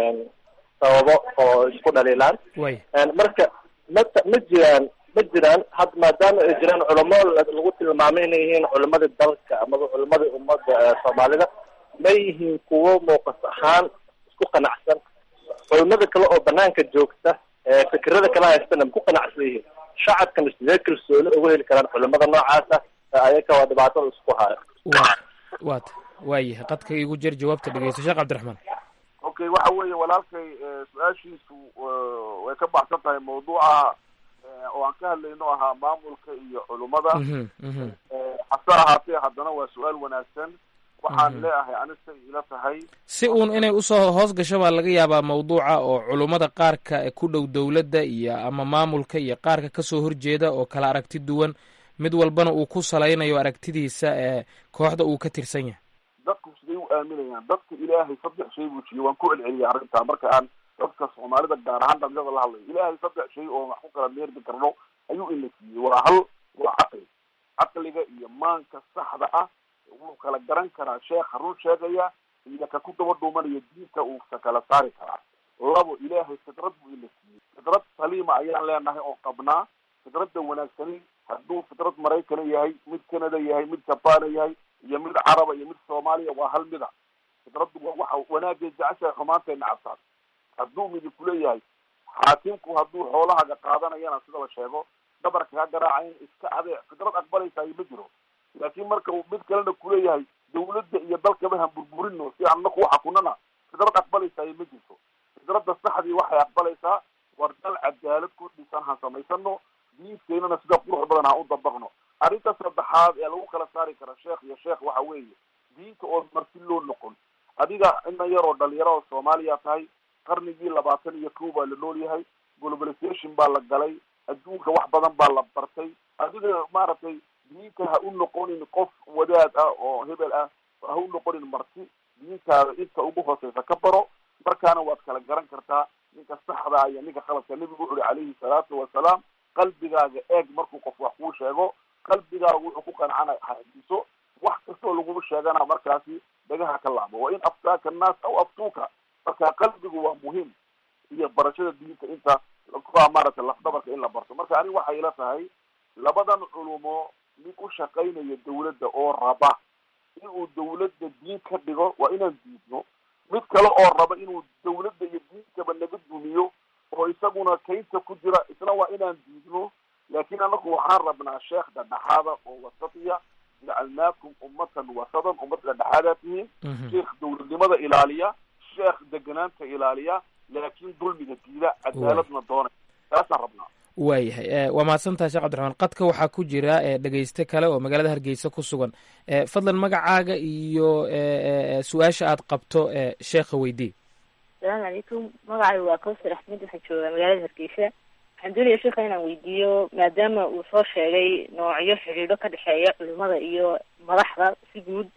sababo oo isku dhaliilaan way marka ma ma jiraan ma jiraan had maadaama ay jiraan culamo lagu tilmaamay inay yihiin culimadii dalka amaba culimadii ummadda soomaalida ma yihiin kuwo muuqas ahaan isku qanacsan culimada kale oo banaanka joogta fikirada kala haystana ma ku qanacsan yihiin shacabkana sidee kalsooni ugu heli karaan culimada noocaasa ayaka waa dhibaatada isku haya wa waata waayahay qadka igu jir jawaabta dhegeysto sheekh cabdiraxmaan okay waxa weeye walaalkay su-aashiisu way ka baxsan tahay mawduuca oo aan ka hadlayno ahaa maamulka iyo culummada Mhm, mhm. hase ahaatee haddana waa su-aal wanaagsan waxaan leeyahay anisa ila tahay si uun inay usoo hoos gasho baa laga yaabaa mawduuca oo culummada qaarka ee ku dhow dowladda iyo ama maamulka iyo qaarka kasoo horjeeda oo kala aragti duwan mid walbana uu ku salaynayo aragtidiisa ee kooxda uu ka tirsan yahay dadku siday u aaminayaan dadka ilaahay saddex shay buu jiyey waan ku celceliyay arrintaa marka aan dadka soomaalida gaar ahaan dhalinyada la hadlayo ilaahay saddex shay oo wax ku kala meerdi karno ayuu ina siiyey waa hal waa caqli caqliga iyo maanka saxda ah wuu kala garan karaa sheekha run sheegaya iyo ka ku daba dhuumanaya diinta uu ka kala saari karaa labo ilaahay fidrad buu ina siiyey fidrad saliima ayaan leenahay oo qabnaa fidradda wanaagsani hadduu fidrad maraykana yahay mid canada yahay mid jabana yahay iyo mid caraba iyo mid soomaaliya waa hal mida fidraddu waa waxa wanaagay jeceshahay xumaantay nacabtaan hadduu midi kuleeyahay xaakimku hadduu xoolahaaga qaadanayana sida la sheego dhabarka ka garaaca in iska adeec fidrad aqbalaysayo ma jiro laakiin marka uu mid kalena kuleeyahay dawladda iyo dalkaba han burburino si aan naku xakunana fidrad aqbalaysayo ma jirto fidradda saxdii waxay aqbalaysaa war dal cadaalad ku dhisan han samaysano diinteynana sida qurux badan ha u dabaqno arrinta saddexaad ee lagu kala saari kara sheekh iyo sheekh waxa weeye diinta oo marti loo noqon adiga ina yaroo dhalinyaro oo soomaaliya tahay qarnigii labaatan iyo kow baa la nool yahay globalization baa la galay adduunka wax badan baa la bartay adiga maaragtay diinta ha u noqonin qof wadaad ah oo hebel ah ha u noqonin marti diintaada inta ugu hooseysa ka baro markaana waad kala garan kartaa ninka saxda iyo ninka khaladka nebigu wuxu uhi calayhi salaatu wasalaam qalbigaaga eeg markuu qof wax kuu sheego qalbigaaga wuxuu ku qancana hadiso wax kastoo lagu sheegana markaasi dhagaha ka laabo wa in aftaaka annaas aw aftuuka marka qalbigu waa muhiim iyo barashada diinta inta kuwa maaragtay lafdabarka in la barto marka aniga waxay ila tahay labadan culumo mid u shaqaynaya dawladda oo raba inuu dawladda diin ka dhigo waa inaan diidno mid kale oo raba inuu dawladda iyo diinkaba naga dumiyo oo isaguna kaynta ku jira isna waa inaan diidno laakiin anaku waxaan rabnaa sheekh dhadhexaada oo wasatiya jacalnaakum ummatan wasadan ummad dhadhexaadaa tihiin sheekh dawladnimada ilaaliya sheekh deganaanta ilaaliya laakiin dulmiga diida cadaaladna doonay taasaan rabnaa waayahay waa mahadsantaha sheekh cabdiraxmaan qadka waxaa ku jira dhegeyste kale oo magaalada hargeysa ku sugan fadlan magacaaga iyo su-aasha aad qabto sheekha weydii asalaamu calaykum magacay waa kawsar axmed waxaan joogaa magaalada hargeysa waxaan doonaya sheekha inaan weydiiyo maadaama uu soo sheegay noocyo xidhiidho ka dhexeeya culimada iyo madaxda si guud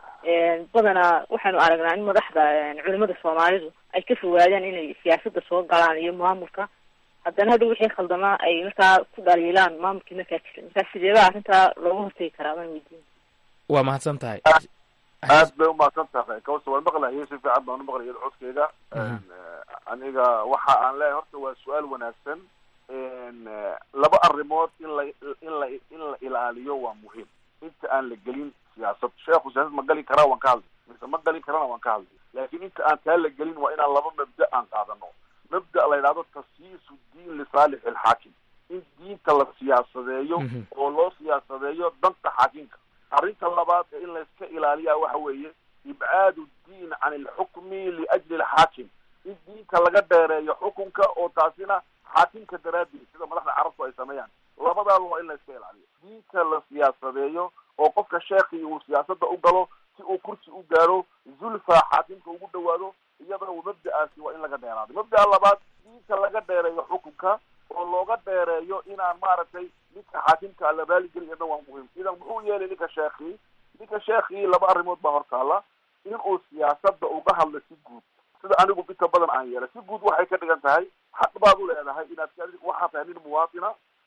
badanaa waxaanu aragnaa in madaxda culimada soomaalidu ay ka fogaadaan inay siyaasadda soo galaan iyo maamulka haddana hadhow wixii khaldamaa ay markaa ku dhaliilaan maamulkii markaa jira markaa sideeba arrintaa looga hortegi karaa baan weydiin waa mahadsan tahay aad bay umahadsan tahay kawsa waan maqlahay si fiican baan umaqlaya codkeyga aniga waxa aan leeyahay horta waa su-aal wanaagsan laba arrimood in la in la in la ilaaliyo waa muhiim inta aan la gelin siyaasad sheekhu siyaasad ma gali karaa waan ka hadlay mise ma gali karana waan ka hadlay laakiin inta aan taa la gelin waa inaan laba mabda aan qaadano mabda la yidhahdo tasyiisu diin lisaalix alxaakim in diinta la siyaasadeeyo oo loo siyaasadeeyo danta xaakimka arrinta labaad ee in layska ilaaliyaa waxa weeye ibcaadu diin can alxukmi liajli alxaakim in diinta laga dheereeyo xukunka oo taasina xaakimka daraaddeed sida madaxda carabtu ay sameeyaan labadaaba waa in layska ilaaliyo diinta la siyaasadeeyo oo qofka sheekii uu siyaasadda u galo si uu kursi u gaaro zulfa xaakimka ugu dhawaado iyadana mabda'aasi waa in laga dheeraado mabda'a labaad diinta laga dheereeyo xukunka oo looga dheereeyo inaan maaragtay ninka xaakimka la raaligeliya waa muhiim idan muxuu yeelay ninka sheekii ninka sheekii laba arrimood baa hortaala inuu siyaasadda uga hadlo si guud sida anigu inta badan aan yeelay si guud waxay ka dhigan tahay xaq baad u leedahay inaad waxaa tahay nin muwaatina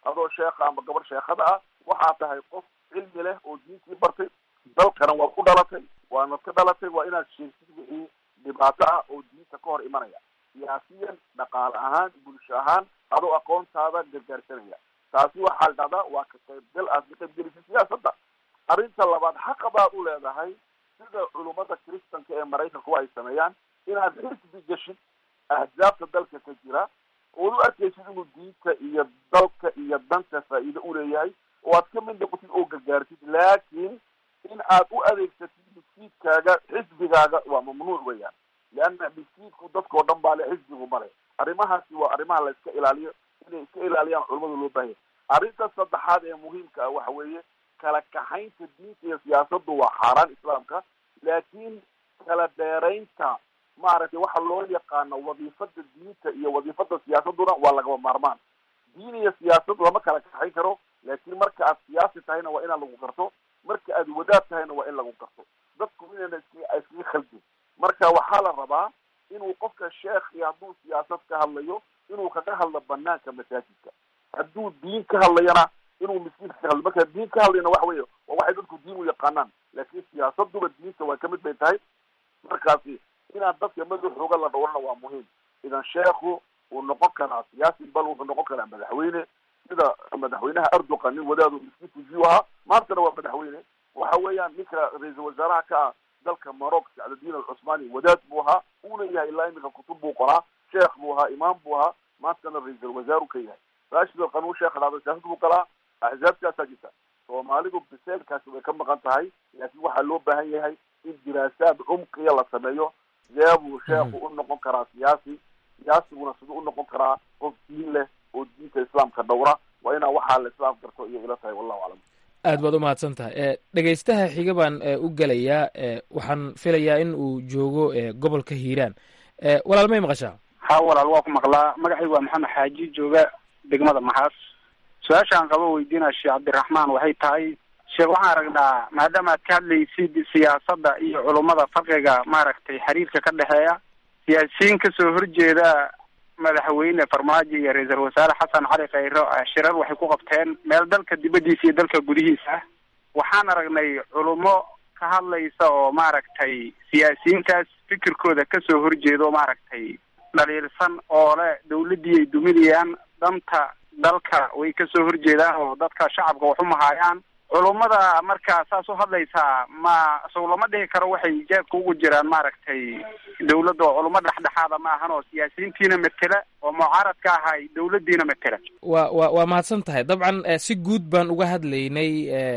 adoo sheekha ama gabar sheekhada ah waxaa tahay qof cilmi leh oo diintii bartay dalkana waad ku dhalatay waanad ka dhalatay waa inaad sheegtid wixii dhibaato ah oo diinta ka hor imanaya siyaasiyan dhaqaale ahaan bulsho ahaan adoo aqoontaada gargaarsanaya taasi waxaa la dhahdaa waa ka qaybgal aad ka qaybgelisay siyaasadda arrinta labaad xaqa baad u leedahay sida culummada kristanka ee maraykanku ay sameeyaan inaad xisbi geshid ahzaabta dalka ka jira ood u arkaysid inuu diinta iyo dalka iyo danta faa'iido uleeyahay oo aad ka mid noqotid oo gargaartid laakiin in aad u adeegsatid miskiidkaaga xisbigaaga waa mamnuuc weeyaan leanna miskiidku dadkao dhan baa le xisbigu male arrimahaasi waa arrimaha la iska ilaaliyo inay iska ilaaliyaan culamada loo baahanya arrinta saddexaad ee muhiimka ah waxa weeye kala kaxaynta diinta iyo siyaasaddu waa xaaraan islaamka laakiin kala dheeraynta maaragtay waxa loo yaqaano wadiifada diinta iyo wadiifada siyaasaduna waa lagaba maarmaan diin iyo siyaasad lama kala kaxayn karo laakiin marka aad siyaasi tahayna waa inaan lagu garto marka aad wadaad tahayna waa in lagu garto dadku inayna iska iskaga khaldin marka waxaa la rabaa inuu qofka sheekhi hadduu siyaasad ka hadlayo inuu kaga hadlo banaanka masaajidka hadduu diin ka hadlayana inuu miskiinka ka hadlo marka diin ka hadlayna waxa weeye waa waxay dadku diin u yaqaanaan laakiin siyaasaduba diinta waa kamid bay tahay markaasi inaan dadka madaxooga la dhowrana waa muhiim idan sheekhu uu noqon karaa siyaasi bal wuxuu noqon karaa madaxweyne sida madaxweynaha erdogan nin wadaadu miskiinkiisii u ahaa maantana waa madaxweyne waxa weeyaan ninka ra-iisul wasaaraha ka ah dalka maroc sacdadiin alcusmaani wadaad buu ahaa uuna yahay ilaa iminka kutub buu qoraa sheekh buu ahaa imaam buu ahaa maantana ra-iisul wasaaru ka yahay rashid alqanuun sheekha dhahda siyaasad buu galaa axzaabtaasaa jirta soomaalidu biseelkaasi way ka maqan tahay laakiin waxaa loo baahan yahay in diraasaad cumqiya la sameeyo sidee buu sheekhu u noqon karaa siyaasi siyaasiguna siduu u noqon karaa qof diin leh oo diinta islaamka dhowra waa inaa waxaa la islaam garto iyo ila tahay wallahu aclam aad baad u mahadsan tahay dhegaystaha xiga baan u gelayaa waxaan filayaa in uu joogo gobolka hiiraan walaal may maqashaa ha walaal waa ku maqlaa magacaygu waa maxamed xaaji jooga degmada maxaas su-aashaan qabo weydiinaa sheekh cabdiraxmaan waxay tahay sheekh waxaan aragnaa maadaama aad ka hadlaysid siyaasadda iyo culummada farqiga maaragtay xiriirka ka dhexeeya siyaasiyiin kasoo horjeeda madaxweyne farmaajo iyo ra-iisul wasaare xasan cali khayro shirar waxay ku qabteen meel dalka dibaddiisa iyo dalka gudihiisa ah waxaan aragnay culummo ka hadlaysa oo maaragtay siyaasiyiintaas fikirkooda kasoo horjeeda oo maaragtay dhaliilsan oo le dawladdii ay duminayaan danta dalka way kasoo horjeedaan oo dadka shacabka wax u mahaayaan culummada markaa saas u hadlaysaa ma sow lama dhihi karo waxay jeebka ugu jiraan maaragtay dawladda oo culummo dhexdhexaada ma ahan oo siyaasiyiintiina matela oo mucaaradka ahay dawladdiina matela wa wa waa mahadsan tahay dabcan si guud baan uga hadlaynay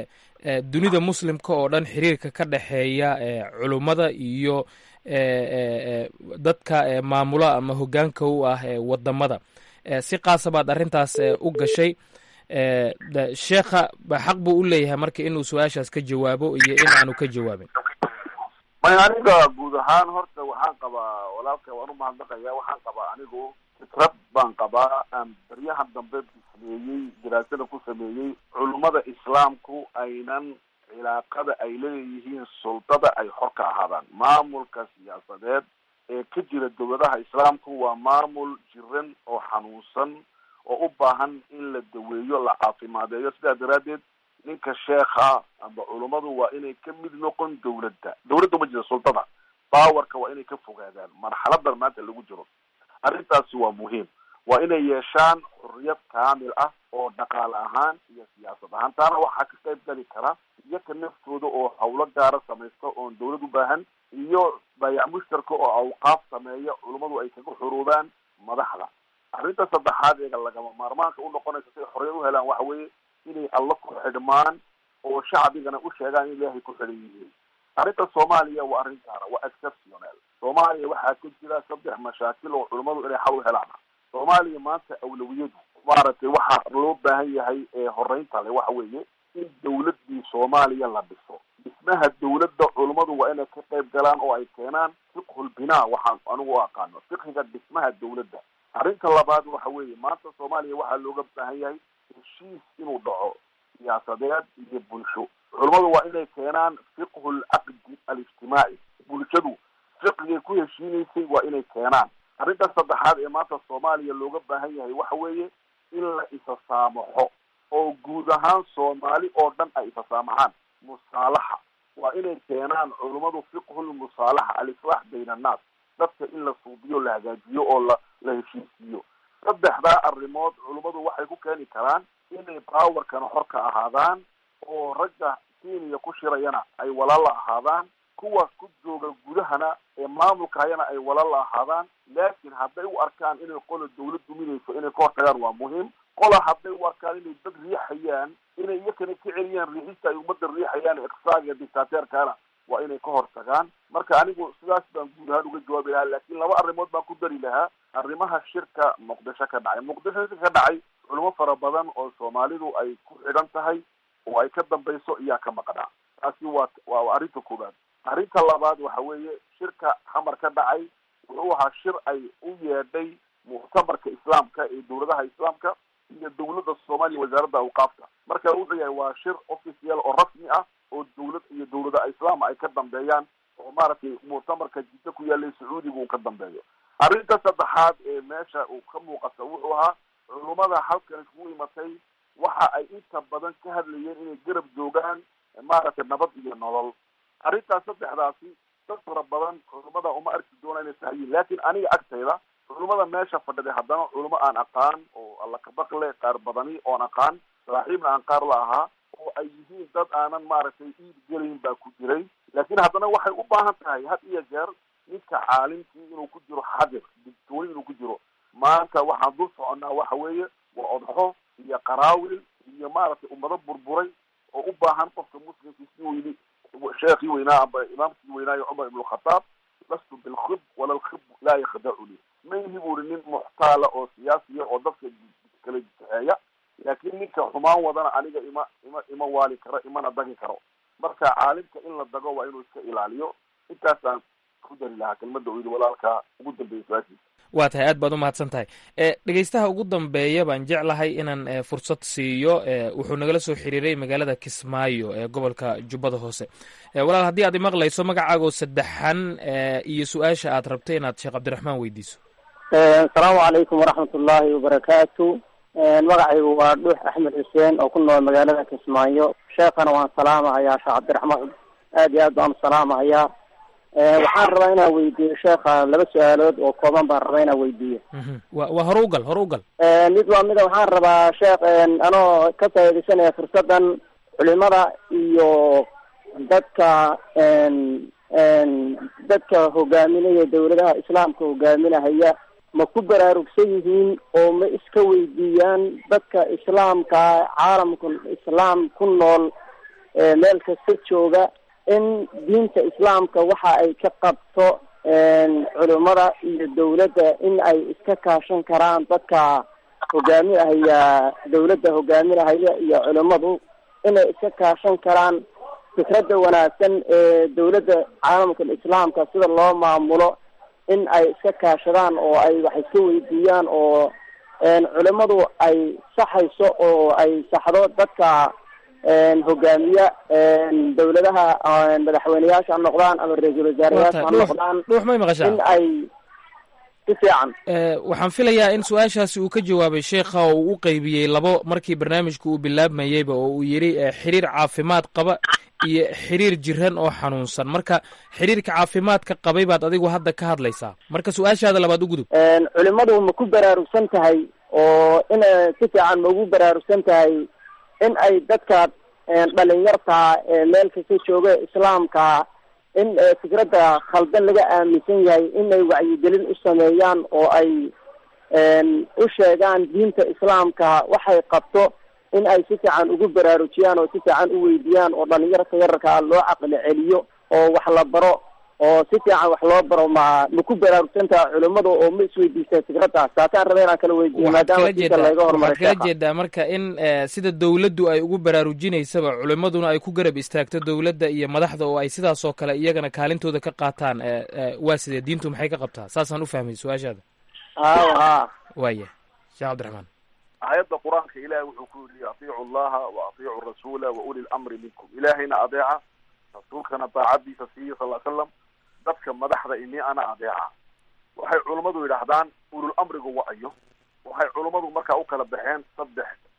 dunida muslimka oo dhan xiriirka ka dhexeeya culummada iyo dadka maamula ama hoggaanka u ah wadamada si qaasa baad arrintaas u gashay sheekha xaq buu u leeyahay marka inuu su-aashaas ka jawaabo iyo in aanu ka jawaabin may aniga guud ahaan horta waxaan qabaa walaalka waan umahadnaqaya waxaan qabaa anigu fikrad baan qabaa aan baryahan dambe sameeyey daraasada ku sameeyey culummada islaamku aynan cilaaqada ay leeyihiin sultada ay xor ka ahaadaan maamulka siyaasadeed ee ka jira dowladaha islaamku waa maamul jiran oo xanuunsan oo u baahan in la daweeyo la caafimaadeeyo sidaa daraaddeed ninka sheekha amba culummadu waa inay ka mid noqon dawladda dawladda ma jira sultada bawarka waa inay ka fogaadaan marxaladan maanta lagu jiro arrintaasi waa muhiim waa inay yeeshaan xorriyad kaamil ah oo dhaqaale ahaan iyo siyaasad ahaan taana waxaa ka qayb gali kara iyaka naftooda oo hawlo gaara samaysta oon dawlad u baahan iyo bayac mushtarka oo awqaaf sameeya culummadu ay kaga xuruubaan madaxda arrinta saddexaad ee lagama maarmaanka u noqonaysa si ay xorriyad u helaan waxa weeye inay alla ku xidhmaan oo shacbigana u sheegaan in ilaahay ku xidhan yihiin arrinta soomaaliya waa arrin gaara waa exceptional soomaaliya waxaa ka jira saddex mashaakil oo culummadu inay xal u helaan soomaaliya maanta awlawiyadu maaragtay waxaa loo baahan yahay ee horeynta le waxa weeye in dawladdii soomaaliya la dhiso dhismaha dawladda culummadu waa inay ka qayb galaan oo ay keenaan fiqhul binaa waxaan anigu u aqaano fiqhiga dhismaha dawladda arrinta labaad waxa weeye maanta soomaaliya waxaa looga baahan yahay heshiis inuu dhaco siyaasadeed iyo bulsho culummadu waa inay keenaan fiqhu lcaqdi alijtimaaci bulshadu fiqigay ku heshiinaysay waa inay keenaan arrinta saddexaad ee maanta soomaaliya looga baahan yahay waxa weeye in la isa saamaxo oo guud ahaan soomaali oo dhan ay fasaamaxaan musaalaxa waa inay keenaan culummadu fiqhulmusaalaxa alislaax bayna annaas dadka in la suubiyo la hagaajiyo oo la la heshiisiiyo saddexdaa arrimood culummadu waxay ku keeni karaan inay baawarkana xor ka ahaadaan oo ragga kenya ku shirayana ay walaala ahaadaan kuwa ku jooga gudahana ee maamulka hayana ay walaala ahaadaan laakiin hadday u arkaan inay qola dawlad duminayso inay ka hortagaan waa muhiim qola hadday u arkaan inay dad riixayaan inay iyakana ka celiyaan riixista ay ummadda riixayaan iqsaaga dictateerkana waa inay ka hortagaan marka anigu sidaas baan guud ahaan uga jawaabi lahaa laakiin laba arrimood baan ku dari lahaa arrimaha shirka muqdisho ka dhacay muqdisho shirka ka dhacay culimo fara badan oo soomaalidu ay ku xidhan tahay oo ay ka dambayso iyaa ka maqnaa taasi waa waa arrinta koowaad arrinta labaad waxa weeye shirka xamar ka dhacay wuxuu ahaa shir ay u yeedhay muctamarka islaamka ee dowladaha islaamka iyo dowladda soomaaliya wasaaradda awqaafta marka wuxuu yahay waa shir official oo rasmi ah oo dowlad iyo dowlada islaam ay ka dambeeyaan oo maaragtay muctamarka jiddo ku yaallay sacuudiga uu ka dambeeyo arrinta saddexaad ee meesha uu ka muuqata wuxuu ahaa culummada halkan iskugu imatay waxa ay inta badan ka hadlayeen inay garab joogaan maaragtay nabad iyo nolol arrintaas saddexdaasi dad fara badan culummada uma arki doona inay sahayiin laakiin aniga agtayda culummada meesha fadhiday haddana culummo aan aqaan oo alla kabaqle qaar badani oon aqaan saaxiibna aan qaar la ahaa oo ay yihiin dad aanan maaragtay iid gelayn baa ku jiray laakiin haddana waxay u baahan tahay had iyo jeer ninka caalimkii inuu ku jiro xadir digtooni inuu ku jiro maanta waxaan dul soconnaa waxa weeye waa odxo iyo qaraawil iyo maaragtay ummado burburay oo u baahan qofka muslimkii si weyni sheekhii weynaa amba imaamkii weynaayo cumar ibn khataab lastu bilkhib wala lkhib laa yakhdacuni ma ihi buri nin muxtaala oo siyaasiya oo dadka kala jixeeya laakiin ninka xumaan wadana aniga ima ima ima waali karo imana dagi karo marka caalimka in la dago waa inuu iska ilaaliyo intaasaan ku dari lahaa kelmada u yidhi walaalkaa ugu dambeeya su-aashiisa waa tahay aad baad u mahadsan tahay e dhegeystaha ugu dambeeya baan jeclahay inaan e, fursad siiyo e, wuxuu nagala soo xiriiray magaalada kismaayo ee gobolka jubbada hoose e, walaal haddii aad imaqlayso magacaagoo saddexan e, iyo su-aasha aad rabtay inaad sheekh cabdiraxmaan weydiiso asalaamu calaykum waraxmat ullaahi wabarakaatu magacaygu waa dhuux axmed xuseen oo ku nool magaalada kismaayo sheekhana waan salaamahayaa sheekh cabdiraxmaan aad iyo aad baan salaamahayaa waxaan rabaa inaan weydiiyo sheekha laba su-aalood oo kooban baan rabaa inaan weydiiyo wa waa hore ugal hore ugal mid waa mida waxaan rabaa sheekh anoo ka faaidaysanaya fursadan culimada iyo dadka dadka hogaaminaya dawladaha islaamka hogaaminahaya ma ku baraarugsan yihiin oo ma iska weydiiyaan dadka islaamka caalamka islaam ku nool meel kasta jooga in diinta islaamka waxa ay ka qabto culimada iyo dawladda in ay iska kaashan karaan dadka hogaaminahaya dawladda hogaaminahaya iyo culimadu inay iska kaashan karaan fikradda wanaagsan ee dawladda caalamka islaamka sida loo maamulo in ay iska kaashadaan oo ay wax iska weydiiyaan oo culimadu ay saxayso oo ay saxdo dadka hogaamiya dawladaha madaxweyneyaasha ha noqdaan ama ra-iisul wasaarayaasha ha noqdaan dhuux may maqashaa in ay si fiican waxaan filayaa in su-aashaasi uu ka jawaabay sheekha oo uu u qeybiyey labo markii barnaamijka uu bilaabmayeyba oo uu yidhi xiriir caafimaad qaba iyo xiriir jiran oo xanuunsan marka xiriirka caafimaadka qabay baad adigu hadda ka hadlaysaa marka su-aashaada labaad u gudub culimadu ma ku baraarugsan tahay oo in si fiican ma ugu baraarugsan tahay in ay dadka dhalinyarta meel kasta jooga islaamka in fikradda khaldan laga aaminsan yahay inay wacyigelin u sameeyaan oo ay u sheegaan diinta islaamka waxay qabto in ay si fiican ugu baraarujiyaan oo si fiican u weydiiyaan oo dhalinyarta yararkaa loo caqli celiyo oo wax la baro oo si fiican wax loo baro ma ma ku baraarugsantaha culimada oo ma isweydiisteen fikraddaas taasaan raba inaan kala weydiiyo maadaama diinta laga hormaray waxaad kala jeedaa marka in sida dawladdu ay ugu baraarujinaysaba culimaduna ay ku garab istaagto dawladda iyo madaxda oo ay sidaas oo kale iyagana kaalintooda ka qaataan waa sidee diintu maxay ka qabtaa saasaan u fahmay su-aashaada ha ha waaya sheekh cabdiraxmaan aayadda qur-aanka ilahay wuxuu ku yidhi atiicu allaha wa atiicu rasuula wa uli lamri minkum ilaahayna adeeca rasuulkana daacadiisa siiya sal slam dadka madaxda ini ana adeeca waxay culummadu yidhaahdaan ulul amrigu wa-ayo waxay culummadu markaa u kala baxeen saddex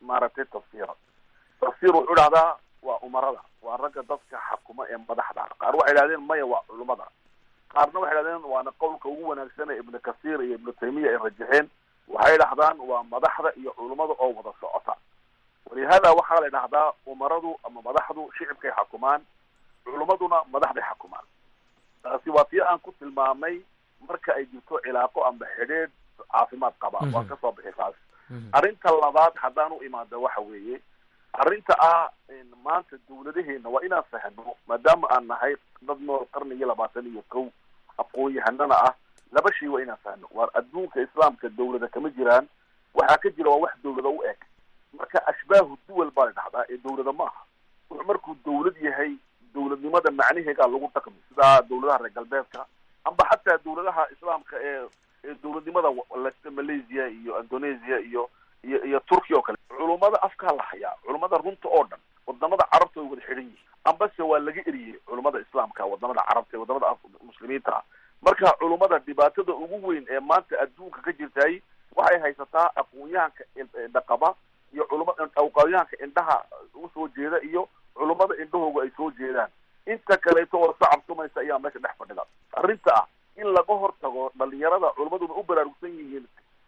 maaragtay tafsiira tafsiir wuxuu dhahdaa waa umarada waa ragga dadka xakuma ee madaxda qaar waxay idhahdeen maya waa culimada qaarna waxay idhahdeen waana qowlka ugu wanaagsan ee ibnu kasiir iyo ibnu taymiya ay rajaxeen waxay dhahdaan waa madaxda iyo culimada oo wada socota walihada waxaa la dhahdaa umaradu ama madaxdu shicibkay xakumaan culimaduna madaxday xakumaan taasi waa tii aan ku tilmaamay marka ay jirto cilaaqo amba xidhiidh caafimaad qaba waan kasoo bixi taas arrinta labaad haddaan u imaada waxa weeye arrinta ah maanta dawladaheena waa inaan fahno maadaama aan nahay dad nool qarnigii labaatan iyo kow aqoon-yahanana ah laba shay waa inaan fahno waar adduunka islaamka dawlada kama jiraan waxaa ka jira waa wax dawlada u eg marka ashbaahu duwal baa la dhahdaa ee dawlada maaha wuxuu markuu dawlad yahay dawladnimada macnaheegaa lagu dhaqmi sida dawladaha reer galbeedka amba xataa dawladaha islaamka ee ee dawladnimada malaysia iyo indonesia iyo iyo iyo turkiya oo kale culummada afkaa la hayaa culummada runta oo dhan wadamada carabta way wada xidhan yihiin ambase waa laga eriyey culummada islaamka wadamada carabta wadamada muslimiinta ah marka culummada dhibaatada ugu weyn ee maanta adduunka ka jirtay waxay haysataa aqoon-yahanka dhaqaba iyo culuma aqoon-yahanka indhaha usoo jeeda iyo culummada indhahooga ay soo jeedaan inta kaleeto oo sacabtumaysa ayaa meesha dhex fadhida arrinta ah in laga hortago dhalinyarada culimmaduna u baraarugsan yihiin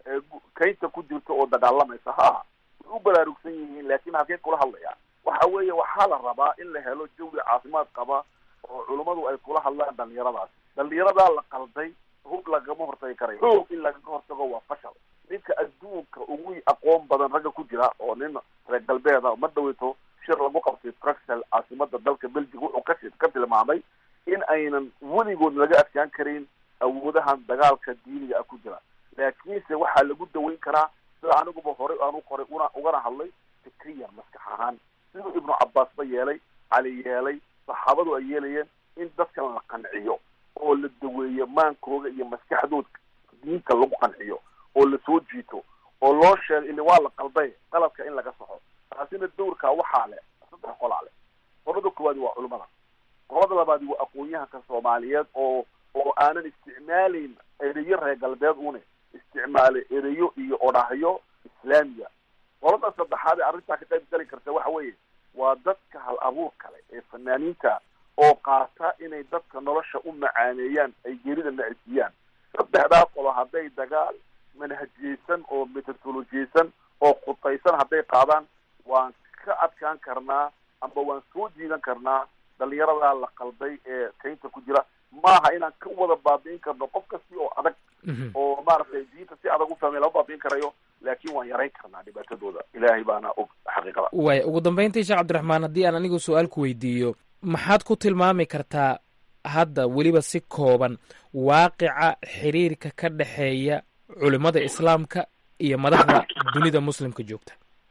kaynta ku jirta oo dagaalamaysa ha way u baraarugsan yihiin laakin halkeen kula hadlaya waxa weeye waxaa la rabaa in la helo jawi caafimaad qaba oo culummadu ay kula hadlaan dhalinyaradaas dhalinyaradaa la qalday hub lagama hortagi karayo xoog in lagaga hortago waa fashal ninka adduunka ugu aqoon badan ragga ku jira oo nin reer galbeeda ma dhaweyto shir lagu qabtay bruxel caasimada dalka belgium wuxuu ka ka tilmaamay in aynan weligood laga adkaan karin awoodahan dagaalka diiniga ah ku jira laakiinse waxaa lagu daweyn karaa sida aniguba horey aanu qoray una ugana hadlay fikriyan maskax ahaan siduu ibnu cabaas ba yeelay cali yeelay saxaabadu ay yeelayeen in dadkan la qanciyo oo la daweeyo maankooga iyo maskaxdooda diinta lagu qanciyo oo lasoo jiito oo loo sheego ili waa la qalday qaladka in laga saxo taasina dawrkaa waxaa leh saddex qolaa leh qolada koowaadi waa culimada qolada labaadi waa aqoon-yahanka soomaaliyeed oo oo aanan isticmaalayn ereyo reer galbeed une isticmaalay ereyo iyo odhahyo islaamiya qolada saddexaad ee arrintaa ka qayb gali karta waxa weeye waa dadka hal abuur kale ee fanaaniinta oo qaata inay dadka nolosha u macaaneeyaan ay geerida nacisiiyaan saddexdaa qolo hadday dagaal manhajiyeysan oo metodolojiyeysan oo khutaysan hadday qaadaan waan ka adkaan karnaa amba waan soo jiidan karnaa dhalinyaradaa la qalday ee kaynta ku jira maaha inaan ka wada baabi'in karno qof kasti oo adag oo maaragtay diinta si adag u fahmay lama baabi'in karayo laakiin waan yarayn karnaa dhibaatadooda ilaahay baana og xaqiiqada waaya ugu dambayntii sheekh cabdiraxmaan haddii aan anigu su-aal ku weydiiyo maxaad ku tilmaami kartaa hadda weliba si kooban waaqica xiriirka ka dhexeeya culimada islaamka iyo madaxda dunida muslimka joogta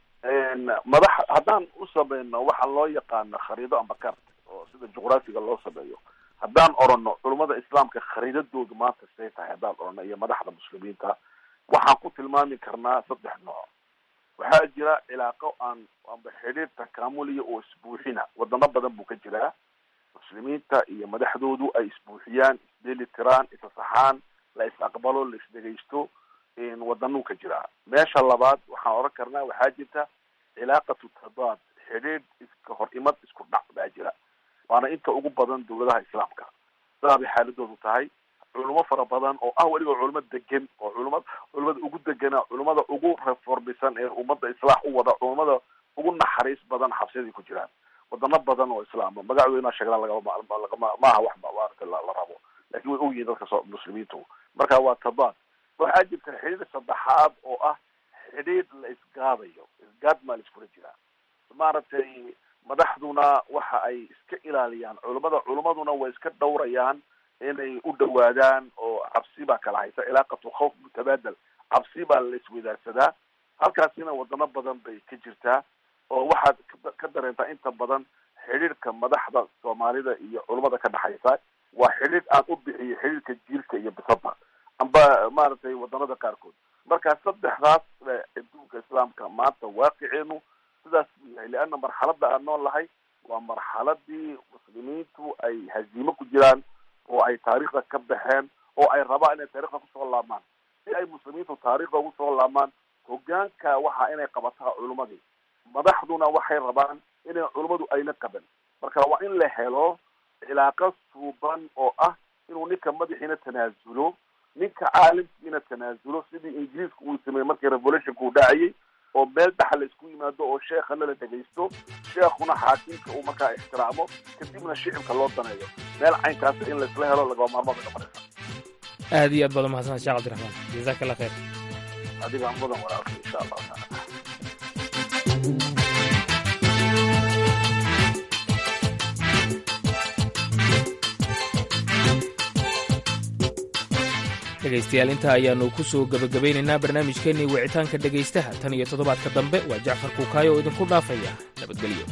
madax haddaan u samayno waxa loo yaqaano khariido amba kart oo sida juqraafiga loo sameeyo haddaan orano culimada islaamka khariidadoodu maanta say tahay haddaan orano iyo madaxda muslimiinta waxaan ku tilmaami karnaa saddex nooc waxaa jira cilaaqo aan amba xidhiir takaamuliya oo isbuuxina wadamo badan buu ka jiraa muslimiinta iyo madaxdoodu ay isbuuxiyaan isdeli tiraan isasaxaan la is aqbalo la isdhegaysto wadanuu ka jiraa meesha labaad waxaan oran karnaa waxaa jirta cilaaqatu tadaad xidhiidh iska hor imad isku dhac baa jira waana inta ugu badan dawladaha islaamka sidaa bay xaaladoodu tahay culimo fara badan oo ah weliba culimo degan oo culima culimada ugu degana culimada ugu reformisan ee ummadda islaax u wada culimada ugu naxariis badan xabsiyadii ku jiraan wadano badan oo islaama magacdooda inaa sheegna lagama maaha wax maarata la rabo lakin way ogyihiin dadka so muslimiintu marka waa tadaad waxaa jirta xidhiir saddexaad oo ah xidhiir la isgaadayo isgaad maa la iskula jiraa maaragtay madaxduna waxa ay iska ilaaliyaan culimada culimaduna way iska dhawrayaan inay u dhawaadaan oo cabsi baa kala haysa cilaaqatu khawf mutabaadal cabsi baa la iswadaagsadaa halkaasina wadano badan bay ka jirtaa oo waxaad ka dareentaa inta badan xidhiirka madaxda soomaalida iyo culimada ka dhexaysa waa xidhiir aan u bixiyo xidhiirka jiilka iyo bisada amba maaragtay wadanada qaarkood marka saddexdaas adduunka islaamka maanta waaqiceenu sidaas buu yahay leana marxalada aan nool lahay waa marxaladii muslimiintu ay haziimo ku jiraan oo ay taariikhda ka baxeen oo ay rabaan inay taarikhda kusoo laamaan si ay muslimiintu taarikhda ugu soo laamaan hogaanka waxa inay qabataa culimadii madaxduna waxay rabaan inay culummadu ayna qaban marka waa in la helo cilaaqo suuban oo ah inuu ninka madaxiina tanaasulo ninka caalimkiina tanaasulo sidii ingiriiska uu sameeyey markii revolutionka uu dhacayay oo meel dhaxa la isku yimaado oo sheekhana la dhegaysto sheekhuna xaakimka uu markaa ixtiraamo kadibna shicibka loo daneeyo meel caynkaas in laisla helo lagaba maarmaad ay noqonaysa aad iyo aad baad umahadsanad sheekh cabdiraxmaan jazaaka allah khayr adiga mudan walaalka insha allahu taala dhegaystayaal intaa ayaannu ku soo gebagabaynaynaa barnaamijkeennii wicitaanka dhegaystaha tan iyo toddobaadka dambe waa jacfar kuukaayo oo idinku dhaafaya nabadgelyo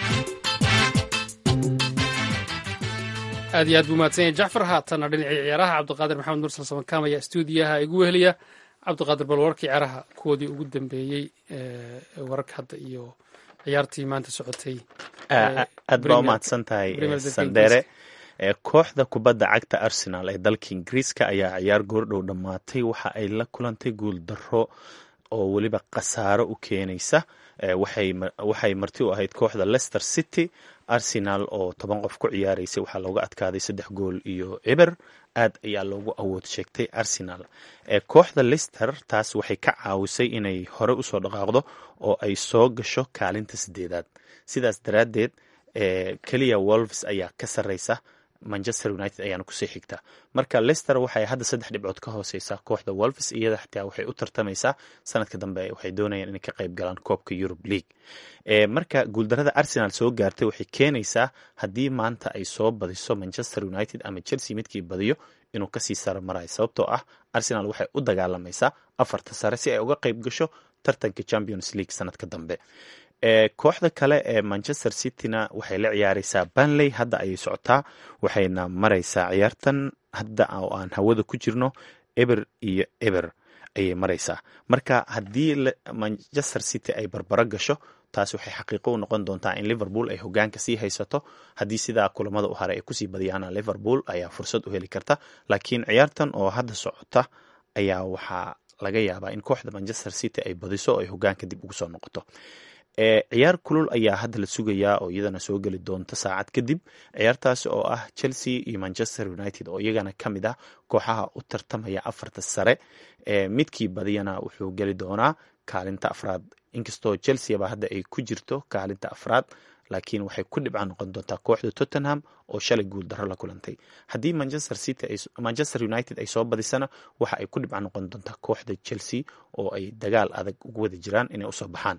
aad iyo aad buu mahadsan yahay jacfar haatana dhinacii ciyaaraha cabdiqaadir maxamed nursal samankaamaya stuudiyaha igu weheliya cabdiqaadir bal wararkii ciyaaraha kuwoodii ugu dambeeyey wararka hadda iyo ciyaartii maanta socotay aad baa umahadsan tahay sandheere kooxda kubadda cagta arsenal ee dalka ingiriiska ayaa ciyaar goordhow dhammaatay waxa ay la kulantay guul darro oo weliba khasaaro u keenaysa waxay marti u ahayd kooxda leicester city arsenal oo toban qof ku ciyaaraysay waxaa looga adkaaday saddex gool iyo ciber aad ayaa loogu awood sheegtay arsenal kooxda lister taas waxay ka caawisay inay hore usoo dhaqaaqdo oo ay soo gasho kaalinta sideedaad sidaas daraaddeed keliya wolves ayaa ka sarreysa manchester united ayaana kusii xigta marka lester waxay hadda saddex dhibcood ka hooseysaa kooxda wolves iyada xitaa waxay u tartamaysaa sanadka dambe waxay doonayaan inay ka qayb galaan koobka europe league marka guuldarada arsenal soo gaartay waxay keenaysaa haddii maanta ay soo badiso manchester united ama chelsea midkii badiyo inuu kasii saro marayo sababtoo ah arsenal waxay u dagaalamaysaa afarta sare si ay uga qayb gasho tartanka champions league sanadka dambe kooxda kale ee manchester cityna waxay la ciyaareysaa banley hadda ayay socotaa waxayna mareysaa ciyaartan hadda oo aan hawada ku jirno eber iyo eber ayay mareysaa marka haddii manchester city ay barbaro gasho taas waxay xaqiiqo u noqon doontaa in liverpool ay hogaanka sii haysato haddii sidaa kulamada u haray ay kusii badiyaana liverpool ayaa fursad u heli karta laakiin ciyaartan oo hadda socota ayaa waxaa laga yaabaa in kooxda manchester city ay badiso oo ay hogaanka dib ugu soo noqoto ciyaar kulul ayaa hadda la sugayaa oo iyadana soo geli doonta saacad kadib ciyaartaasi oo ah chelsea iyo manchester united oo iyagana ka mid ah kooxaha u tartamaya afarta sare midkii badiyana wuxuu geli doonaa kaalinta afraad inkastoo chelsea ba hadda ay ku jirto kaalinta afraad laakiin waxay ku dhibca noqon doontaa kooxda tottenham oo shalay guul darro la kulantay haddii manchester city manchester united ay soo badisana waxa ay ku dhibca noqon doontaa kooxda chelsea oo ay dagaal adag ugu wada jiraan inay usoo baxaan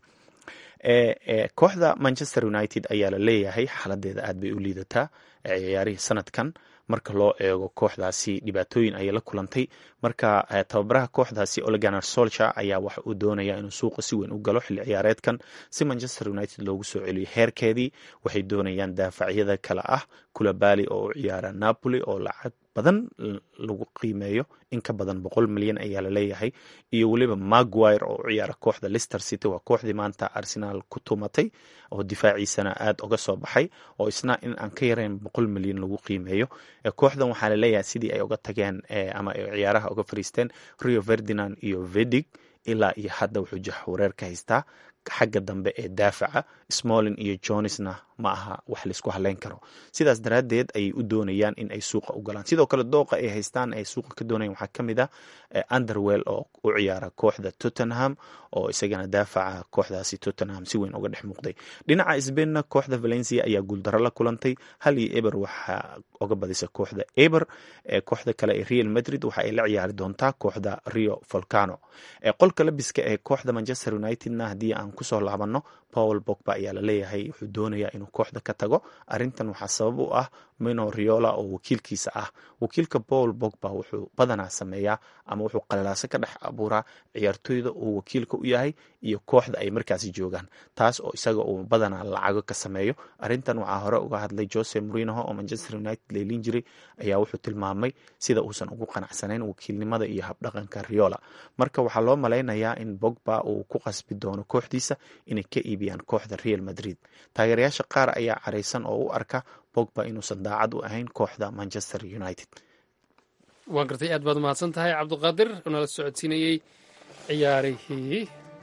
kooxda manchester united ayaa la leeyahay xaaladeeda aad bay u liidataa ciyaarihii sanadkan marka loo eego kooxdaasi dhibaatooyin ayay la kulantay marka tababaraha kooxdaasi oleganar solcher ayaa waxa uu doonaya inuu suuqa si weyn u galo xilli ciyaareedkan si manchester united loogu soo celiyo heerkeedii waxay doonayaan daafacyada kale ah kulabali oo u ciyaara napoli oo lacag badan lagu qiimeeyo in ka badan boqol milyan ayaa la leeyahay iyo weliba maguire oo u ciyaara kooxda lister city waa kooxdii maanta arsenal ku tumatay oo difaaciisana aad uga soo baxay oo isna in aan ka yarayn boqol milyan lagu qiimeeyo kooxdan waxaa la leeyahay sidii ay uga tageen ama ay ciyaaraha uga fariisteen rio ferdinand iyo vedig ilaa iyo hadda wuxuu jaxwareer ka haystaa xagga dambe ee daafaca smolin iyo jonisna ma aha wax laisku haleyn karo sidaas daraaddeed ayay u doonayaan in ay suuqa u galaan sidoo kale dooqa ay haystaan ay suuqa ka doonayan waxaa ka mid ah underwell oo u ciyaara kooxda tottenham oo isagana daafaca kooxdaasi tottenham si weyn uga dhex muuqday dhinaca sbainna kooxda valencia ayaa guuldarro la kulantay hal iyo eber waxaa uga badisa kooxda eber kooxda kale ee real madrid waxa ay la ciyaari doontaa kooxda rio volcano qolka labiska ee kooxda manchester unitedna haddii aan kusoo laabano paul bogba ayaa la leeyahay wuxuu doonayaa inuu kooxda ka tago arrintan waxaa sabab u ah mino riola oo wakiilkiisa ah wakiilka paul bogba wuxuu badanaa sameeyaa ama wuxuu qalalaaso ka dhex abuuraa ciyaartooyda uu wakiilka u yahay iyo kooxda ay markaasi joogaan taas oo isaga uu badanaa lacago ka sameeyo arrintan waxaa hore uga hadlay jose morinoho oo manchester united leelin jiray ayaa wuxuu tilmaamay sida uusan ugu qanacsanayn wakiilnimada iyo habdhaqanka riola marka waxaa loo malaynayaa in bogba uu ku qasbi doono kooxdiisa inay ka iibiyaan kooxda real madrid taageerayaasha qaar ayaa caraysan oo u arka bogba inuusan daacad u ahayn kooxda manchester united waa gartay aad baad umahadsan tahay cabdiqaadir oo nala socodsiinayey ciyaarihii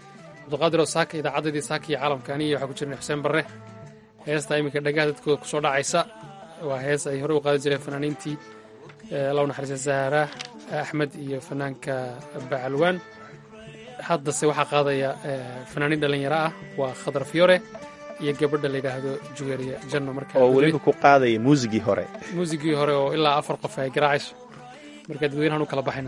cabdiqaadiroo saaka idaacaddadii saaka iyo caalamka aniya waxaa ku jirna xuseen barre heesta iminka dhagaha dadkooda kusoo dhacaysa waa hees ay hore u qaadi jireen fanaaniintii law naxariista zahra axmed iyo fanaanka bacalwaan haddase waxaa qaadaya fanaaniin dhallinyaro ah waa khadar fiyore iyo gabadha la yidhaahdo juweeriya janno marka oo weliba ku qaadaya muusigii hore muusigii hore oo ilaa afar qof ay garaacayso marka dadweynahan u kala baxayna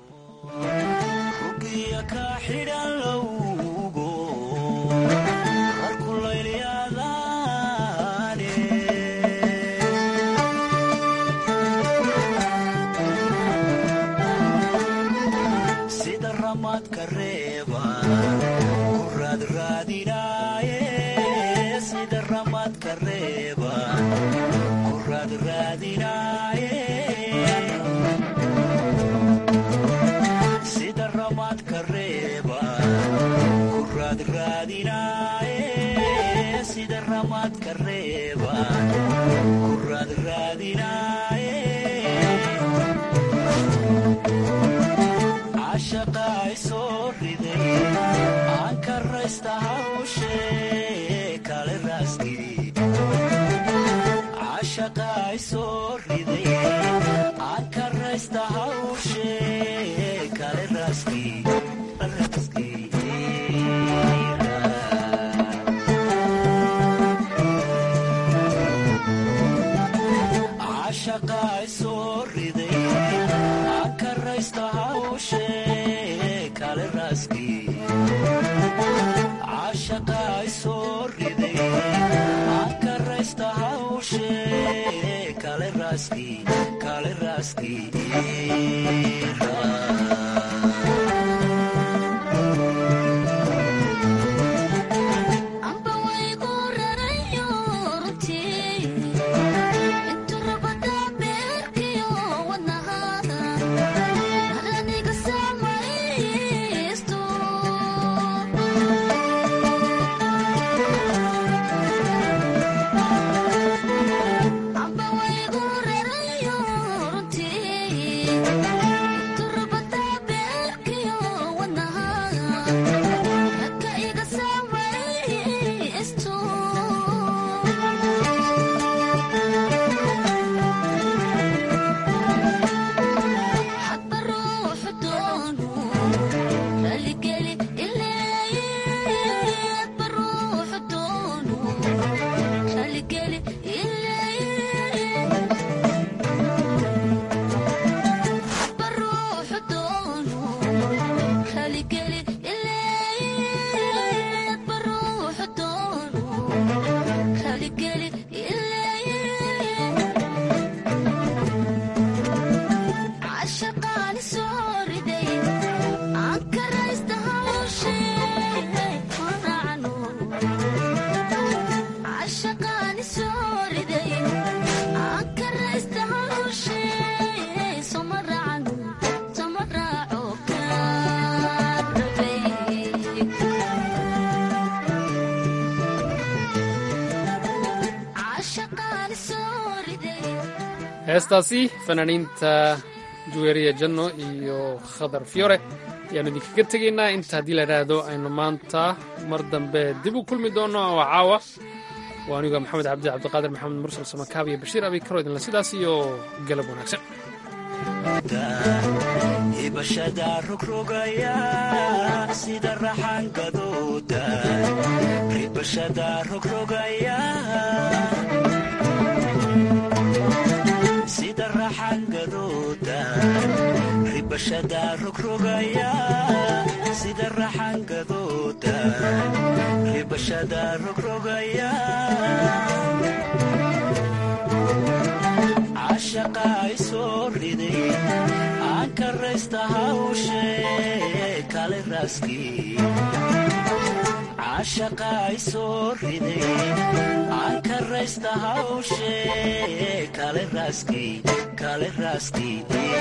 heestaasi fanaaniinta juweeriya janno iyo khadar fiyore ayaanu idinkaga tegaynaa inta haddii la idhaahdo aynu maanta mar dambe dib u kulmi doonno oo caawa waa aniga maxamed cabdi cabdiqaadir maxamed mursal samakaab iyo bashiir abi karo idinla sidaas iyo galab wanaagsan ibashada rogrogaya sida raxangadooda ribashada rogrogaya sida raxangadooda ribashada rogrogaya sida raxangadooda ribashada rogrogaya cashaqa ay soo riday aan karaysta hawshe kale raaskii cashaqa ay soo riday aan karaysta hawshe kale raaskii kale raaskii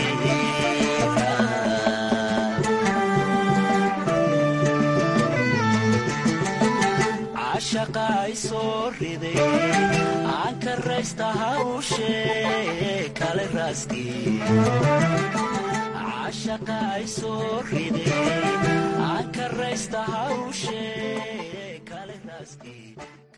cashaqa ay soo riday aan karaysta hawshe kale raaskii cashaqa ay soo riday aan karaysta hawshee kale raaskii